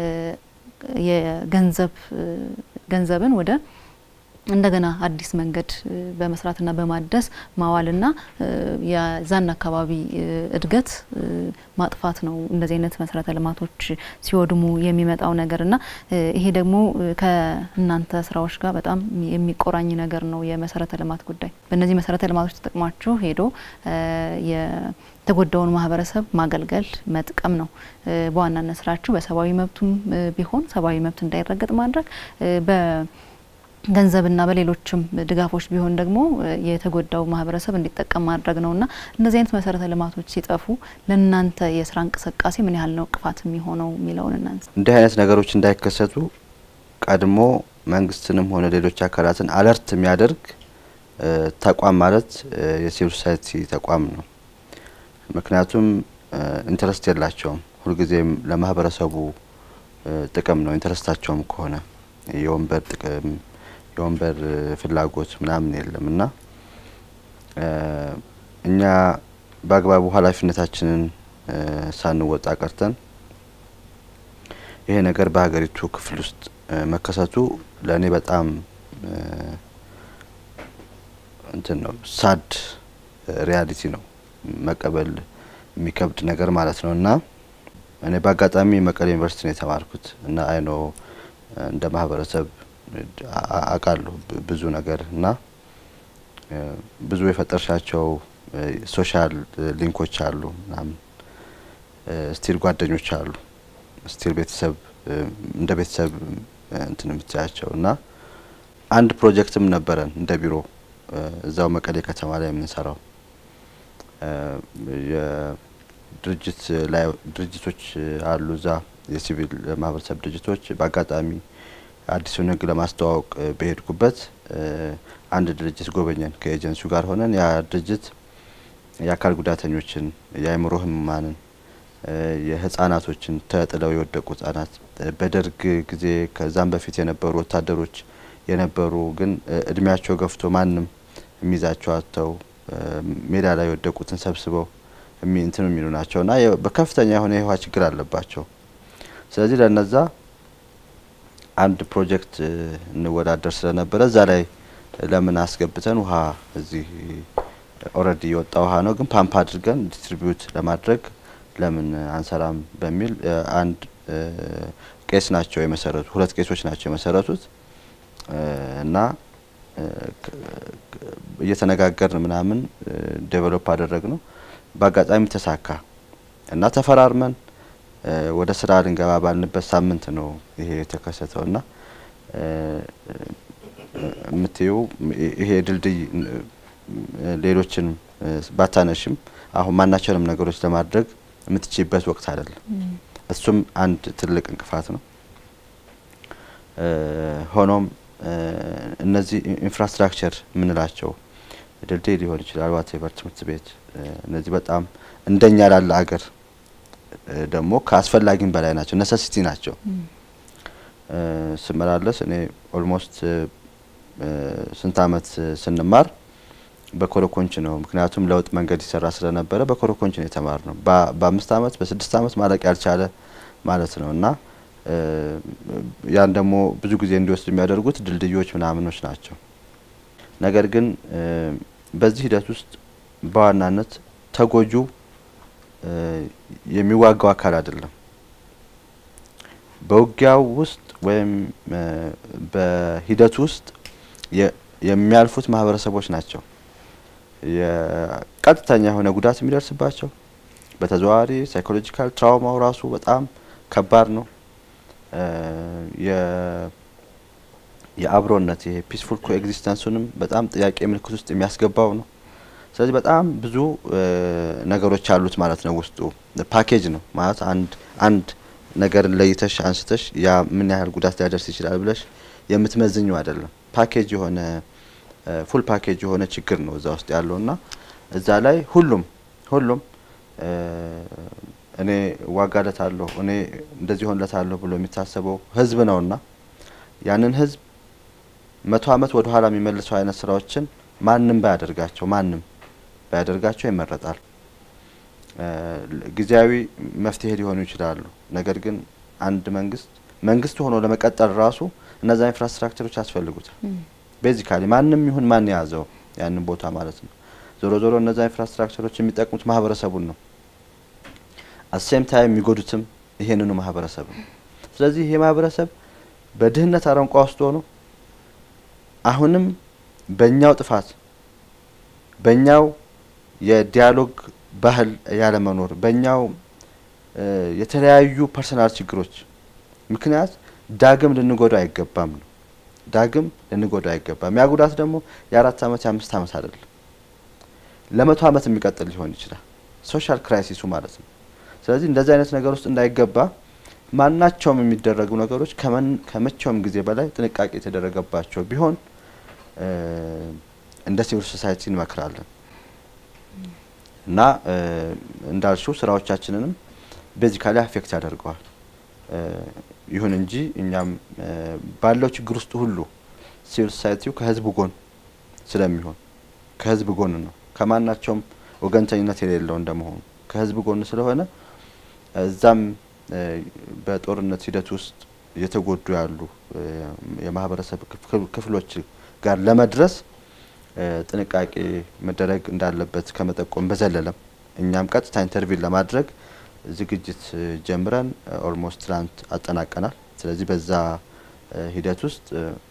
የገንዘብ ገንዘብን ወደ እንደገና አዲስ መንገድ በመስራትና በማደስ ማዋልና የዛን አካባቢ እድገት ማጥፋት ነው። እንደዚህ አይነት መሰረተ ልማቶች ሲወድሙ የሚመጣው ነገርና ይሄ ደግሞ ከእናንተ ስራዎች ጋር በጣም የሚቆራኝ ነገር ነው። የመሰረተ ልማት ጉዳይ በእነዚህ መሰረተ ልማቶች ተጠቅማችሁ ሄዶ የተጎዳውን ማህበረሰብ ማገልገል መጥቀም ነው በዋናነት ስራችሁ። በሰብአዊ መብቱም ቢሆን ሰብአዊ መብት እንዳይረገጥ ማድረግ ገንዘብና በሌሎችም ድጋፎች ቢሆን ደግሞ የተጎዳው ማህበረሰብ እንዲጠቀም ማድረግ ነውና እነዚህ አይነት መሰረተ ልማቶች ሲጠፉ ለእናንተ የስራ እንቅስቃሴ ምን ያህል ነው ቅፋት የሚሆነው የሚለውን እናንስ። እንዲህ አይነት ነገሮች እንዳይከሰቱ ቀድሞ መንግስትንም ሆነ ሌሎች አካላትን አለርት የሚያደርግ ተቋም ማለት የሲቪል ሶሳይቲ ተቋም ነው። ምክንያቱም ኢንተረስት የላቸውም። ሁልጊዜም ለማህበረሰቡ ጥቅም ነው ኢንተረስታቸውም ከሆነ የወንበር ጥቅም የወንበር ፍላጎት ምናምን የለም እና እኛ በአግባቡ ኃላፊነታችንን ሳንወጣ ቀርተን ይሄ ነገር በሀገሪቱ ክፍል ውስጥ መከሰቱ ለእኔ በጣም እንትን ነው፣ ሳድ ሪያሊቲ ነው፣ መቀበል የሚከብድ ነገር ማለት ነው እና እኔ በአጋጣሚ መቀሌ ዩኒቨርሲቲ ነው የተማርኩት እና አይኖ እንደ ማህበረሰብ አውቃለሁ ብዙ ነገር እና ብዙ የፈጠርሻቸው ሶሻል ሊንኮች አሉ ምናምን ስቲል ጓደኞች አሉ ስቲል ቤተሰብ እንደ ቤተሰብ እንትን የምትያቸው እና አንድ ፕሮጀክትም ነበረን እንደ ቢሮ እዛው መቀሌ ከተማ ላይ የምንሰራው የድርጅት ላይ ድርጅቶች አሉ እዛ የሲቪል ማህበረሰብ ድርጅቶች በአጋጣሚ አዲሱን ሕግ ለማስተዋወቅ በሄድኩበት አንድ ድርጅት ጎበኘን ከኤጀንሲው ጋር ሆነን ያ ድርጅት የአካል ጉዳተኞችን፣ የአእምሮ ህሙማንን፣ የህጻናቶችን ተጥለው የወደቁ ህጻናት በደርግ ጊዜ ከዛም በፊት የነበሩ ወታደሮች የነበሩ ግን እድሜያቸው ገፍቶ ማንም የሚይዛቸው አጥተው ሜዳ ላይ የወደቁትን ሰብስበው እንትን የሚሉ ናቸው እና በከፍተኛ የሆነ የውሃ ችግር አለባቸው። ስለዚህ ለነዛ አንድ ፕሮጀክት እንወዳደር ስለነበረ እዛ ላይ ለምን አስገብተን ውሃ እዚህ ኦልሬዲ የወጣ ውሃ ነው፣ ግን ፓምፕ አድርገን ዲስትሪቢዩት ለማድረግ ለምን አንሰራም በሚል አንድ ቄስ ናቸው የመሰረቱ ሁለት ቄሶች ናቸው የመሰረቱት እና እየተነጋገርን ምናምን ዴቨሎፕ አደረግ ነው። በአጋጣሚ ተሳካ እና ተፈራርመን ወደ ስራ ልንገባ ባልንበት ሳምንት ነው ይሄ የተከሰተው እና የምትየው ይሄ ድልድይ ሌሎችን ባታነሽም አሁን ማናቸውንም ነገሮች ለማድረግ የምትችይበት ወቅት አይደለም። እሱም አንድ ትልቅ እንቅፋት ነው። ሆኖም እነዚህ ኢንፍራስትራክቸር የምንላቸው ድልድይ ሊሆን ይችላል፣ ዋቴቨር ትምህርት ቤት፣ እነዚህ በጣም እንደኛ ላለ አገር ደግሞ ከአስፈላጊም በላይ ናቸው፣ ነሰሲቲ ናቸው። ስመላለስ እኔ ኦልሞስት ስንት አመት ስንማር በኮረኮንች ነው። ምክንያቱም ለውጥ መንገድ ይሰራ ስለነበረ በኮረኮንች ነው የተማር ነው። በአምስት አመት በስድስት አመት ማለቅ ያልቻለ ማለት ነው እና ያን ደግሞ ብዙ ጊዜ እንዲወስድ የሚያደርጉት ድልድዮች ምናምኖች ናቸው። ነገር ግን በዚህ ሂደት ውስጥ በዋናነት ተጎጁ የሚዋጋው አካል አይደለም። በውጊያው ውስጥ ወይም በሂደቱ ውስጥ የሚያልፉት ማህበረሰቦች ናቸው የቀጥተኛ የሆነ ጉዳት የሚደርስባቸው። በተዘዋዋሪ ሳይኮሎጂካል ትራውማው ራሱ በጣም ከባድ ነው። የአብሮነት ይሄ ፒስፉል ኮኤግዚስተንሱንም በጣም ጥያቄ ምልክት ውስጥ የሚያስገባው ነው። ስለዚህ በጣም ብዙ ነገሮች አሉት ማለት ነው። ውስጡ ፓኬጅ ነው ማለት አንድ አንድ ነገርን ለይተሽ አንስተሽ ያ ምን ያህል ጉዳት ሊያደርስ ይችላል ብለሽ የምትመዝኙ አይደለም። ፓኬጅ የሆነ ፉል ፓኬጅ የሆነ ችግር ነው እዛ ውስጥ ያለው እና እዛ ላይ ሁሉም ሁሉም እኔ ዋጋለታለሁ እኔ እንደዚህ ሆንለታለሁ ብሎ የሚታሰበው ህዝብ ነውና ያንን ህዝብ መቶ አመት ወደ ኋላ የሚመልሰው አይነት ስራዎችን ማንም ባያደርጋቸው ማንም ባያደርጋቸው ይመረጣል። ጊዜያዊ መፍትሄ ሊሆኑ ይችላሉ። ነገር ግን አንድ መንግስት መንግስት ሆኖ ለመቀጠል ራሱ እነዛ ኢንፍራስትራክቸሮች ያስፈልጉታል። ቤዚካሊ ማንም ይሁን ማን የያዘው ያንን ቦታ ማለት ነው። ዞሮ ዞሮ እነዛ ኢንፍራስትራክቸሮች የሚጠቅሙት ማህበረሰቡን ነው። አሴም ታይም የሚጎዱትም ይሄንኑ ማህበረሰብ ነው። ስለዚህ ይሄ ማህበረሰብ በድህነት አረንቋ ውስጥ ሆኖ አሁንም በእኛው ጥፋት በእኛው የዲያሎግ ባህል ያለመኖር በእኛው የተለያዩ ፐርሰናል ችግሮች ምክንያት ዳግም ልንጎዳ አይገባም ነው። ዳግም ልንጎዳ አይገባም። ያ ጉዳት ደግሞ የአራት አመት የአምስት አመት አይደለም፣ ለመቶ አመት የሚቀጥል ሊሆን ይችላል። ሶሻል ክራይሲሱ ማለት ነው። ስለዚህ እንደዚህ አይነት ነገር ውስጥ እንዳይገባ ማናቸውም የሚደረጉ ነገሮች ከመቼውም ጊዜ በላይ ጥንቃቄ የተደረገባቸው ቢሆን እንደ ሲቪል ሶሳይቲ እንመክራለን እና እንዳልሽው ስራዎቻችንንም ቤዚካሊ አፌክት ያደርገዋል። ይሁን እንጂ እኛም ባለው ችግር ውስጥ ሁሉ ሲቪል ሶሳይቲው ከህዝብ ጎን ስለሚሆን ከህዝብ ጎን ነው ከማናቸውም ወገንተኝነት የሌለው እንደመሆኑ ከህዝብ ጎን ስለሆነ እዛም በጦርነት ሂደት ውስጥ እየተጎዱ ያሉ የማህበረሰብ ክፍሎች ጋር ለመድረስ ጥንቃቄ መደረግ እንዳለበት ከመጠቆም በዘለለም እኛም ቀጥታ ኢንተርቪው ለማድረግ ዝግጅት ጀምረን ኦልሞስት ትናንት አጠናቀናል። ስለዚህ በዛ ሂደት ውስጥ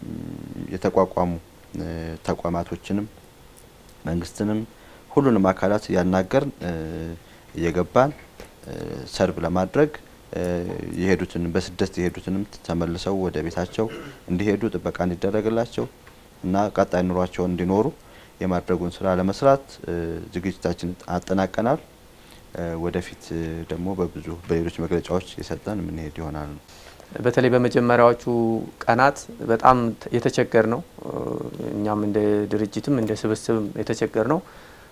የተቋቋሙ ተቋማቶችንም መንግስትንም ሁሉንም አካላት ያናገርን እየገባን ሰርቭ ለማድረግ የሄዱትን በስደት የሄዱትንም ተመልሰው ወደ ቤታቸው እንዲሄዱ ጥበቃ እንዲደረግላቸው እና ቀጣይ ኑሯቸውን እንዲኖሩ የማድረጉን ስራ ለመስራት ዝግጅታችን አጠናቀናል። ወደፊት ደግሞ በብዙ በሌሎች መግለጫዎች የሰጠን የምንሄድ ይሆናል ነው። በተለይ በመጀመሪያዎቹ ቀናት በጣም የተቸገር ነው። እኛም እንደ ድርጅትም እንደ ስብስብም የተቸገር ነው።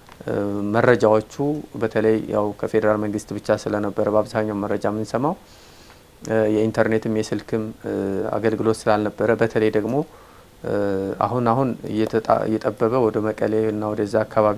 መረጃዎቹ በተለይ ያው ከፌዴራል መንግስት ብቻ ስለነበረ በአብዛኛው መረጃ የምንሰማው የኢንተርኔትም የስልክም አገልግሎት ስላልነበረ በተለይ ደግሞ አሁን አሁን እየጠበበ ወደ መቀሌ እና ወደዛ አካባቢ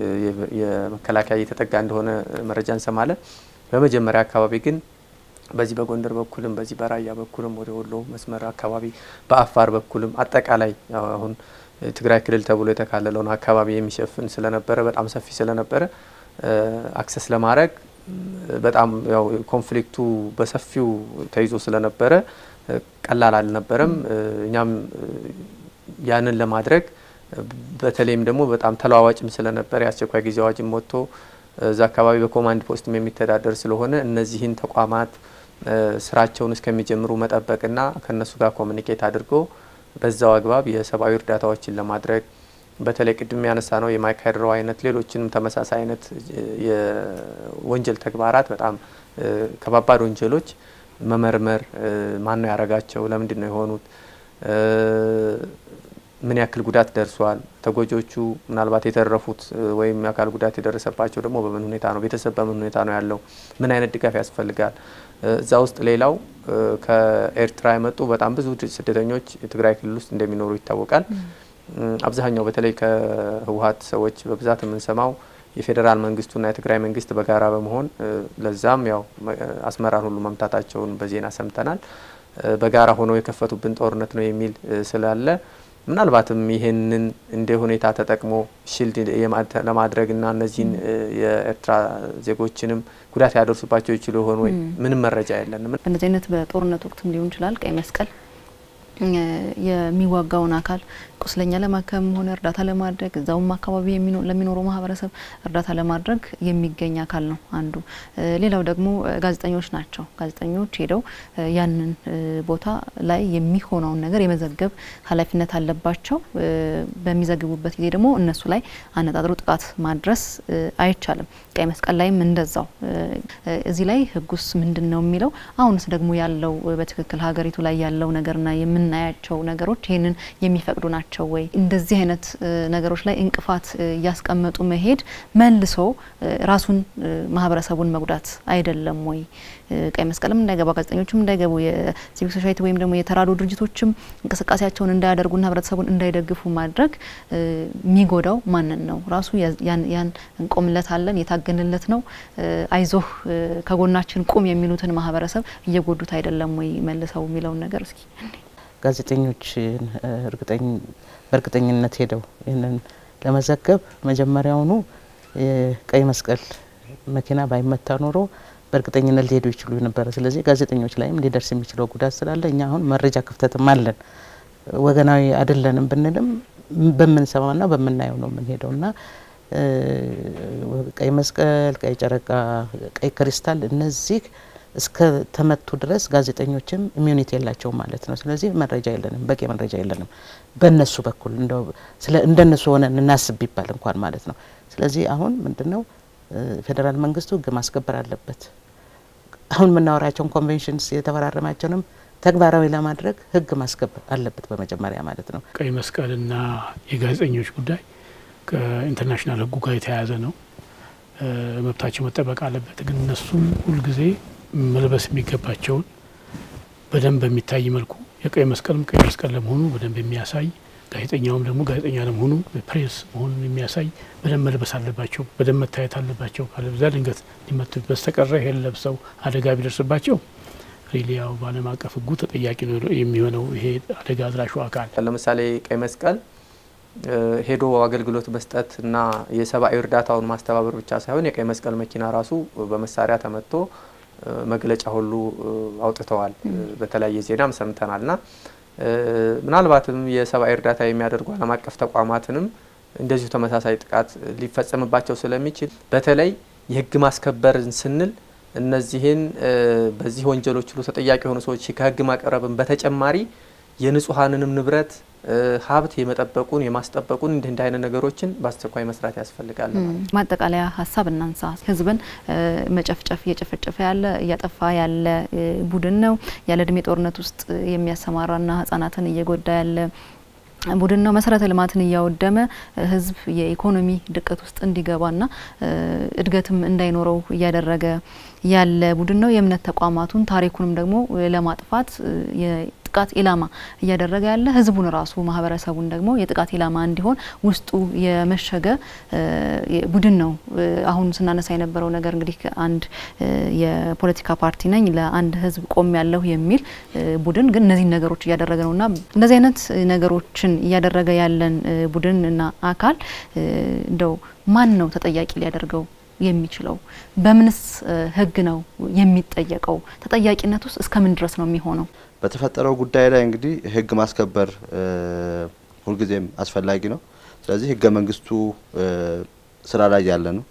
የመከላከያ እየተጠጋ እንደሆነ መረጃ እንሰማለን። በመጀመሪያ አካባቢ ግን በዚህ በጎንደር በኩልም በዚህ በራያ በኩልም ወደ ወሎ መስመር አካባቢ በአፋር በኩልም አጠቃላይ አሁን ትግራይ ክልል ተብሎ የተካለለውን አካባቢ የሚሸፍን ስለነበረ በጣም ሰፊ ስለነበረ አክሰስ ለማድረግ በጣም ያው ኮንፍሊክቱ በሰፊው ተይዞ ስለነበረ ቀላል አልነበረም። እኛም ያንን ለማድረግ በተለይም ደግሞ በጣም ተለዋዋጭም ስለነበረ የአስቸኳይ ጊዜ አዋጅም ወጥቶ እዛ አካባቢ በኮማንድ ፖስትም የሚተዳደር ስለሆነ እነዚህን ተቋማት ስራቸውን እስከሚጀምሩ መጠበቅና ከእነሱ ጋር ኮሚኒኬት አድርጎ በዛው አግባብ የሰብአዊ እርዳታዎችን ለማድረግ በተለይ ቅድም ያነሳ ነው የማይካድሮ አይነት ሌሎችንም ተመሳሳይ አይነት የወንጀል ተግባራት በጣም ከባባድ ወንጀሎች መመርመር፣ ማን ነው ያረጋቸው፣ ለምንድን ነው የሆኑት፣ ምን ያክል ጉዳት ደርሷል፣ ተጎጆቹ ምናልባት የተረፉት ወይም የአካል ጉዳት የደረሰባቸው ደግሞ በምን ሁኔታ ነው፣ ቤተሰብ በምን ሁኔታ ነው ያለው፣ ምን አይነት ድጋፍ ያስፈልጋል። እዛ ውስጥ ሌላው ከኤርትራ የመጡ በጣም ብዙ ስደተኞች የትግራይ ክልል ውስጥ እንደሚኖሩ ይታወቃል። አብዛኛው በተለይ ከህወሀት ሰዎች በብዛት የምንሰማው የፌዴራል መንግስቱና የትግራይ መንግስት በጋራ በመሆን ለዛም ያው አስመራን ሁሉ መምታታቸውን በዜና ሰምተናል። በጋራ ሆነው የከፈቱብን ጦርነት ነው የሚል ስላለ ምናልባትም ይህንን እንደ ሁኔታ ተጠቅሞ ሽልድ ለማድረግና እነዚህን የኤርትራ ዜጎችንም ጉዳት ያደርሱባቸው ይችሉ ይሆን ወይ? ምንም መረጃ የለንም። በእነዚህ አይነት በጦርነት ወቅትም ሊሆን ይችላል ቀይ መስቀል የሚዋጋውን አካል ቁስለኛ ለማከም ሆነ እርዳታ ለማድረግ እዛውም አካባቢ ለሚኖረው ማህበረሰብ እርዳታ ለማድረግ የሚገኝ አካል ነው አንዱ። ሌላው ደግሞ ጋዜጠኞች ናቸው። ጋዜጠኞች ሄደው ያንን ቦታ ላይ የሚሆነውን ነገር የመዘገብ ኃላፊነት አለባቸው። በሚዘግቡበት ጊዜ ደግሞ እነሱ ላይ አነጣጥሮ ጥቃት ማድረስ አይቻልም። ቀይ መስቀል ላይም እንደዛው። እዚህ ላይ ህጉስ ምንድን ነው የሚለው? አሁንስ ደግሞ ያለው በትክክል ሀገሪቱ ላይ ያለው ነገርና የምናያቸው ነገሮች ይህንን የሚፈቅዱ ናቸው ወይ? እንደዚህ አይነት ነገሮች ላይ እንቅፋት እያስቀመጡ መሄድ መልሶ ራሱን ማህበረሰቡን መጉዳት አይደለም ወይ? ቀይ መስቀልም እንዳይገባ ጋዜጠኞችም እንዳይገቡ የሲቪክ ሶሳይቲ ወይም ደግሞ የተራድኦ ድርጅቶችም እንቅስቃሴያቸውን እንዳያደርጉና ህብረተሰቡን እንዳይደግፉ ማድረግ የሚጎዳው ማንን ነው? ራሱ ያን እንቆምለታለን የታገንለት ነው አይዞህ ከጎናችን ቁም የሚሉትን ማህበረሰብ እየጎዱት አይደለም ወይ መልሰው የሚለውን ነገር እስኪ ጋዜጠኞችን በእርግጠኝነት ሄደው ይህንን ለመዘገብ መጀመሪያውኑ የቀይ መስቀል መኪና ባይመታ ኖሮ በእርግጠኝነት ሊሄዱ ይችሉ ነበረ። ስለዚህ ጋዜጠኞች ላይም ሊደርስ የሚችለው ጉዳት ስላለ እኛ አሁን መረጃ ክፍተትም አለን። ወገናዊ አይደለንም ብንልም በምንሰማና በምናየው ነው የምንሄደው እና ቀይ መስቀል፣ ቀይ ጨረቃ፣ ቀይ ክሪስታል እነዚህ እስከ ተመቱ ድረስ ጋዜጠኞችም ኢሚዩኒቲ የላቸውም ማለት ነው። ስለዚህ መረጃ የለንም፣ በቂ መረጃ የለንም በእነሱ በኩል እንደነሱ ሆነን እናስብ ቢባል እንኳን ማለት ነው። ስለዚህ አሁን ምንድነው ፌዴራል መንግስቱ ህግ ማስከበር አለበት። አሁን የምናወራቸውን ኮንቬንሽንስ የተፈራረማቸውንም ተግባራዊ ለማድረግ ህግ ማስከበር አለበት በመጀመሪያ ማለት ነው። ቀይ መስቀልና የጋዜጠኞች ጉዳይ ከኢንተርናሽናል ህጉ ጋር የተያያዘ ነው። መብታቸው መጠበቅ አለበት። ግን እነሱም ሁልጊዜ መልበስ የሚገባቸውን በደንብ በሚታይ መልኩ የቀይ መስቀልም ቀይ መስቀል ለመሆኑ በደንብ የሚያሳይ ጋዜጠኛውም ደግሞ ጋዜጠኛ ለመሆኑ ፕሬስ መሆኑን የሚያሳይ በደንብ መልበስ አለባቸው። በደንብ መታየት አለባቸው። ካለበዛ ድንገት ሊመቱ በስተቀረ ይሄን ለብሰው አደጋ ቢደርስባቸው ሪሊ ያው በዓለም አቀፍ ህጉ ተጠያቂ ነው የሚሆነው ይሄ አደጋ አድራሹ አካል። ለምሳሌ ቀይ መስቀል ሄዶ አገልግሎት መስጠት እና የሰብአዊ እርዳታውን ማስተባበር ብቻ ሳይሆን የቀይ መስቀል መኪና ራሱ በመሳሪያ ተመቶ መግለጫ ሁሉ አውጥተዋል። በተለያየ ዜናም ሰምተናል ና ምናልባትም የሰብአዊ እርዳታ የሚያደርጉ ዓለም አቀፍ ተቋማትንም እንደዚሁ ተመሳሳይ ጥቃት ሊፈጸምባቸው ስለሚችል በተለይ የህግ ማስከበርን ስንል እነዚህን በዚህ ወንጀሎች ሁሉ ተጠያቂ የሆኑ ሰዎች ከህግ ማቅረብን በተጨማሪ የንጹሐንንም ንብረት ሀብት የመጠበቁን የማስጠበቁን እንዲህ እንዲህ አይነት ነገሮችን በአስቸኳይ መስራት ያስፈልጋል። ማጠቃለያ ሀሳብ እናንሳ። ህዝብን መጨፍጨፍ እየጨፈጨፈ ያለ እያጠፋ ያለ ቡድን ነው። ያለ እድሜ ጦርነት ውስጥ የሚያሰማራና ህጻናትን እየጎዳ ያለ ቡድን ነው። መሰረተ ልማትን እያወደመ ህዝብ የኢኮኖሚ ድቀት ውስጥ እንዲገባና እድገትም እንዳይኖረው እያደረገ ያለ ቡድን ነው። የእምነት ተቋማቱን ታሪኩንም ደግሞ ለማጥፋት የጥቃት ኢላማ እያደረገ ያለ ህዝቡን ራሱ ማህበረሰቡን ደግሞ የጥቃት ኢላማ እንዲሆን ውስጡ የመሸገ ቡድን ነው። አሁን ስናነሳ የነበረው ነገር እንግዲህ አንድ የፖለቲካ ፓርቲ ነኝ ለአንድ ህዝብ ቆም ያለሁ የሚል ቡድን ግን እነዚህን ነገሮች እያደረገ ነውና እንደዚህ አይነት ነገሮችን እያደረገ ያለን ቡድንና አካል እንደው ማን ነው ተጠያቂ ሊያደርገው የሚችለው? በምንስ ህግ ነው የሚጠየቀው? ተጠያቂነት ውስጥ እስከምን ድረስ ነው የሚሆነው? በተፈጠረው ጉዳይ ላይ እንግዲህ ህግ ማስከበር ሁልጊዜም አስፈላጊ ነው። ስለዚህ ህገ መንግስቱ ስራ ላይ ያለ ነው።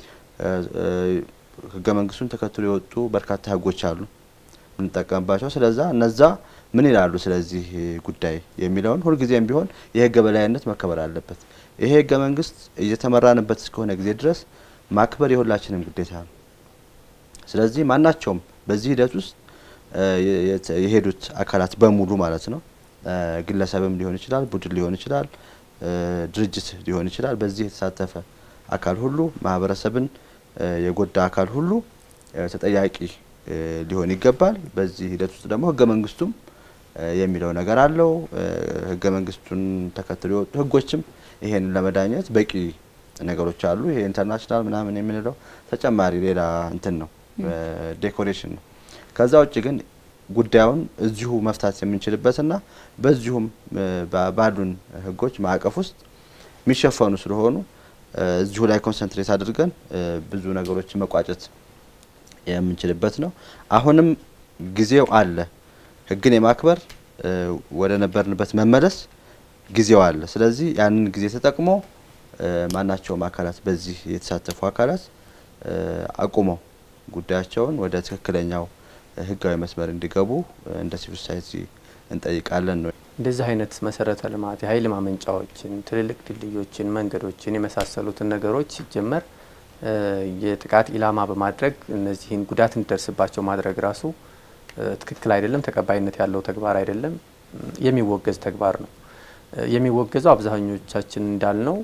ህገ መንግስቱን ተከትሎ የወጡ በርካታ ህጎች አሉ የምንጠቀምባቸው። ስለዛ እነዛ ምን ይላሉ ስለዚህ ጉዳይ የሚለውን ሁልጊዜም ቢሆን የህግ በላይነት መከበር አለበት። ይሄ ህገ መንግስት እየተመራንበት እስከሆነ ጊዜ ድረስ ማክበር የሁላችንም ግዴታ ነው። ስለዚህ ማናቸውም በዚህ ሂደት ውስጥ የሄዱት አካላት በሙሉ ማለት ነው ግለሰብም ሊሆን ይችላል፣ ቡድን ሊሆን ይችላል፣ ድርጅት ሊሆን ይችላል። በዚህ የተሳተፈ አካል ሁሉ ማህበረሰብን የጎዳ አካል ሁሉ ተጠያቂ ሊሆን ይገባል። በዚህ ሂደት ውስጥ ደግሞ ህገ መንግስቱም የሚለው ነገር አለው። ህገ መንግስቱን ተከትሎ የወጡ ህጎችም ይሄን ለመዳኘት በቂ ነገሮች አሉ። ይሄ ኢንተርናሽናል ምናምን የምንለው ተጨማሪ ሌላ እንትን ነው፣ ዴኮሬሽን ነው። ከዛ ውጭ ግን ጉዳዩን እዚሁ መፍታት የምንችልበትና በዚሁም ባሉን ህጎች ማዕቀፍ ውስጥ የሚሸፈኑ ስለሆኑ እዚሁ ላይ ኮንሰንትሬት አድርገን ብዙ ነገሮችን መቋጨት የምንችልበት ነው። አሁንም ጊዜው አለ። ህግን የማክበር ወደ ነበርንበት መመለስ ጊዜው አለ። ስለዚህ ያንን ጊዜ ተጠቅሞ ማናቸውም አካላት በዚህ የተሳተፉ አካላት አቁመው ጉዳያቸውን ወደ ትክክለኛው ህጋዊ መስመር እንዲገቡ እንደ ሲቪል ሶሳይቲ እንጠይቃለን ነው። እንደዚህ አይነት መሰረተ ልማት የኃይል ማመንጫዎችን፣ ትልልቅ ድልድዮችን፣ መንገዶችን የመሳሰሉትን ነገሮች ሲጀመር የጥቃት ኢላማ በማድረግ እነዚህን ጉዳት እንዲደርስባቸው ማድረግ ራሱ ትክክል አይደለም፣ ተቀባይነት ያለው ተግባር አይደለም፣ የሚወገዝ ተግባር ነው። የሚወገዘው አብዛኞቻችን እንዳልነው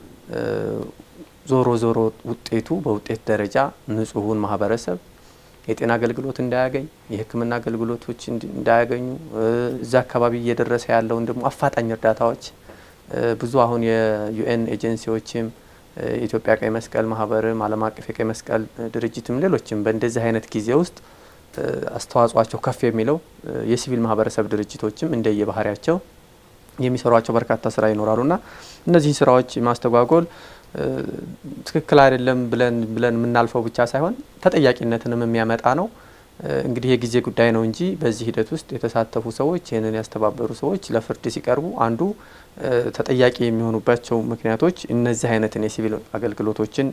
ዞሮ ዞሮ ውጤቱ በውጤት ደረጃ ንጹሑን ማህበረሰብ የጤና አገልግሎት እንዳያገኝ፣ የሕክምና አገልግሎቶች እንዳያገኙ እዛ አካባቢ እየደረሰ ያለውን ደግሞ አፋጣኝ እርዳታዎች ብዙ አሁን የዩኤን ኤጀንሲዎችም የኢትዮጵያ ቀይ መስቀል ማህበርም ዓለም አቀፍ የቀይ መስቀል ድርጅትም ሌሎችም በእንደዚህ አይነት ጊዜ ውስጥ አስተዋጽኦቸው ከፍ የሚለው የሲቪል ማህበረሰብ ድርጅቶችም እንደየባህሪያቸው የሚሰሯቸው በርካታ ስራ ይኖራሉና እነዚህን ስራዎች ማስተጓጎል ትክክል አይደለም ብለን ብለን የምናልፈው ብቻ ሳይሆን ተጠያቂነትንም የሚያመጣ ነው። እንግዲህ የጊዜ ጉዳይ ነው እንጂ በዚህ ሂደት ውስጥ የተሳተፉ ሰዎች ይህንን ያስተባበሩ ሰዎች ለፍርድ ሲቀርቡ አንዱ ተጠያቂ የሚሆኑባቸው ምክንያቶች እነዚህ አይነትን የሲቪል አገልግሎቶችን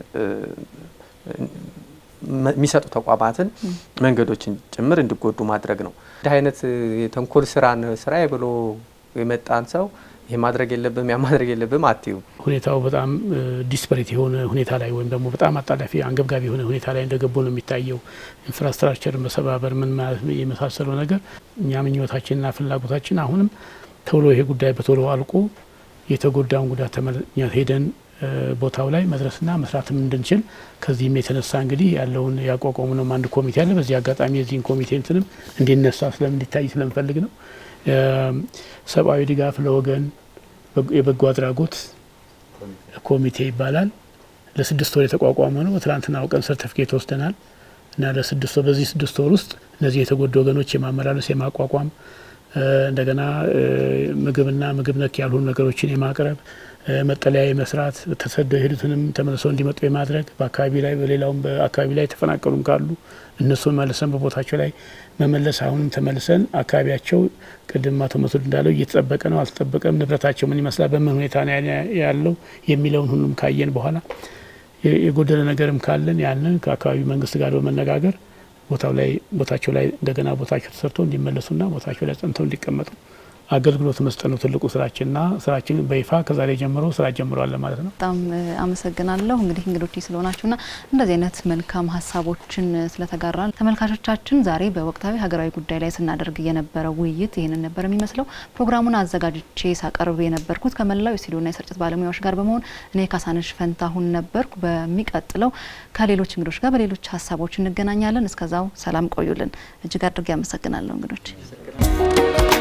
የሚሰጡ ተቋማትን መንገዶችን ጭምር እንዲጎዱ ማድረግ ነው። እንዲህ አይነት የተንኮል ስራን ስራዬ ብሎ የመጣን ሰው ይህ ማድረግ የለብም ያ ማድረግ የለብም አትዩ። ሁኔታው በጣም ዲስፐሬት የሆነ ሁኔታ ላይ ወይም ደግሞ በጣም አጣዳፊ አንገብጋቢ የሆነ ሁኔታ ላይ እንደገቡ ነው የሚታየው። ኢንፍራስትራክቸርን መሰባበር ምን ማለት የመሳሰለው ነገር እኛ ምኞታችንና ፍላጎታችን አሁንም ቶሎ ይሄ ጉዳይ በቶሎ አልቆ የተጎዳውን ጉዳት ተመኛ ሄደን ቦታው ላይ መድረስና መስራትም እንድንችል ከዚህም የተነሳ እንግዲህ ያለውን ያቋቋሙ ነው አንድ ኮሚቴ አለ። በዚህ አጋጣሚ የዚህን ኮሚቴ እንትንም እንዲነሳ ስለም እንዲታይ ስለምፈልግ ነው። ሰብአዊ ድጋፍ ለወገን የበጎ አድራጎት ኮሚቴ ይባላል። ለስድስት ወር የተቋቋመ ነው። በትላንትናው ቀን ሰርተፊኬት ወስደናል እና ለስድስት ወር በዚህ ስድስት ወር ውስጥ እነዚህ የተጎዱ ወገኖች የማመላለስ የማቋቋም እንደገና ምግብና ምግብ ነክ ያልሆኑ ነገሮችን የማቅረብ መጠለያ የመስራት ተሰደው የሄዱትንም ተመልሰው እንዲመጡ የማድረግ በአካባቢ ላይ በሌላውም በአካባቢ ላይ የተፈናቀሉም ካሉ እነሱን መልሰን በቦታቸው ላይ መመለስ አሁንም ተመልሰን አካባቢያቸው ቅድም አቶ መስዑድ እንዳለው እየተጠበቀ ነው አልተጠበቀም፣ ንብረታቸው ምን ይመስላል፣ በምን ሁኔታ ነው ያለው የሚለውን ሁሉም ካየን በኋላ የጎደለ ነገርም ካለን ያንን ከአካባቢ መንግስት ጋር በመነጋገር ቦታው ላይ ቦታቸው ላይ እንደገና ቦታቸው ተሰርቶ እንዲመለሱና ቦታቸው ላይ ጸንተው እንዲቀመጡ አገልግሎት መስጠት ነው ትልቁ ስራችንና ስራችን በይፋ ከዛሬ ጀምሮ ስራ ጀምረዋል ማለት ነው። በጣም አመሰግናለሁ እንግዲህ እንግዶች ስለሆናችሁና እንደዚህ አይነት መልካም ሀሳቦችን ስለተጋራን ተመልካቾቻችን ዛሬ በወቅታዊ ሀገራዊ ጉዳይ ላይ ስናደርግ የነበረው ውይይት ይህንን ነበር የሚመስለው። ፕሮግራሙን አዘጋጅቼ ሳቀርብ የነበርኩት ከመላው የስቱዲዮና የስርጭት ባለሙያዎች ጋር በመሆን እኔ ካሳነሽ ፈንታሁን ነበርኩ። በሚቀጥለው ከሌሎች እንግዶች ጋር በሌሎች ሀሳቦች እንገናኛለን። እስከዛው ሰላም ቆዩልን። እጅግ አድርጌ አመሰግናለሁ እንግዶች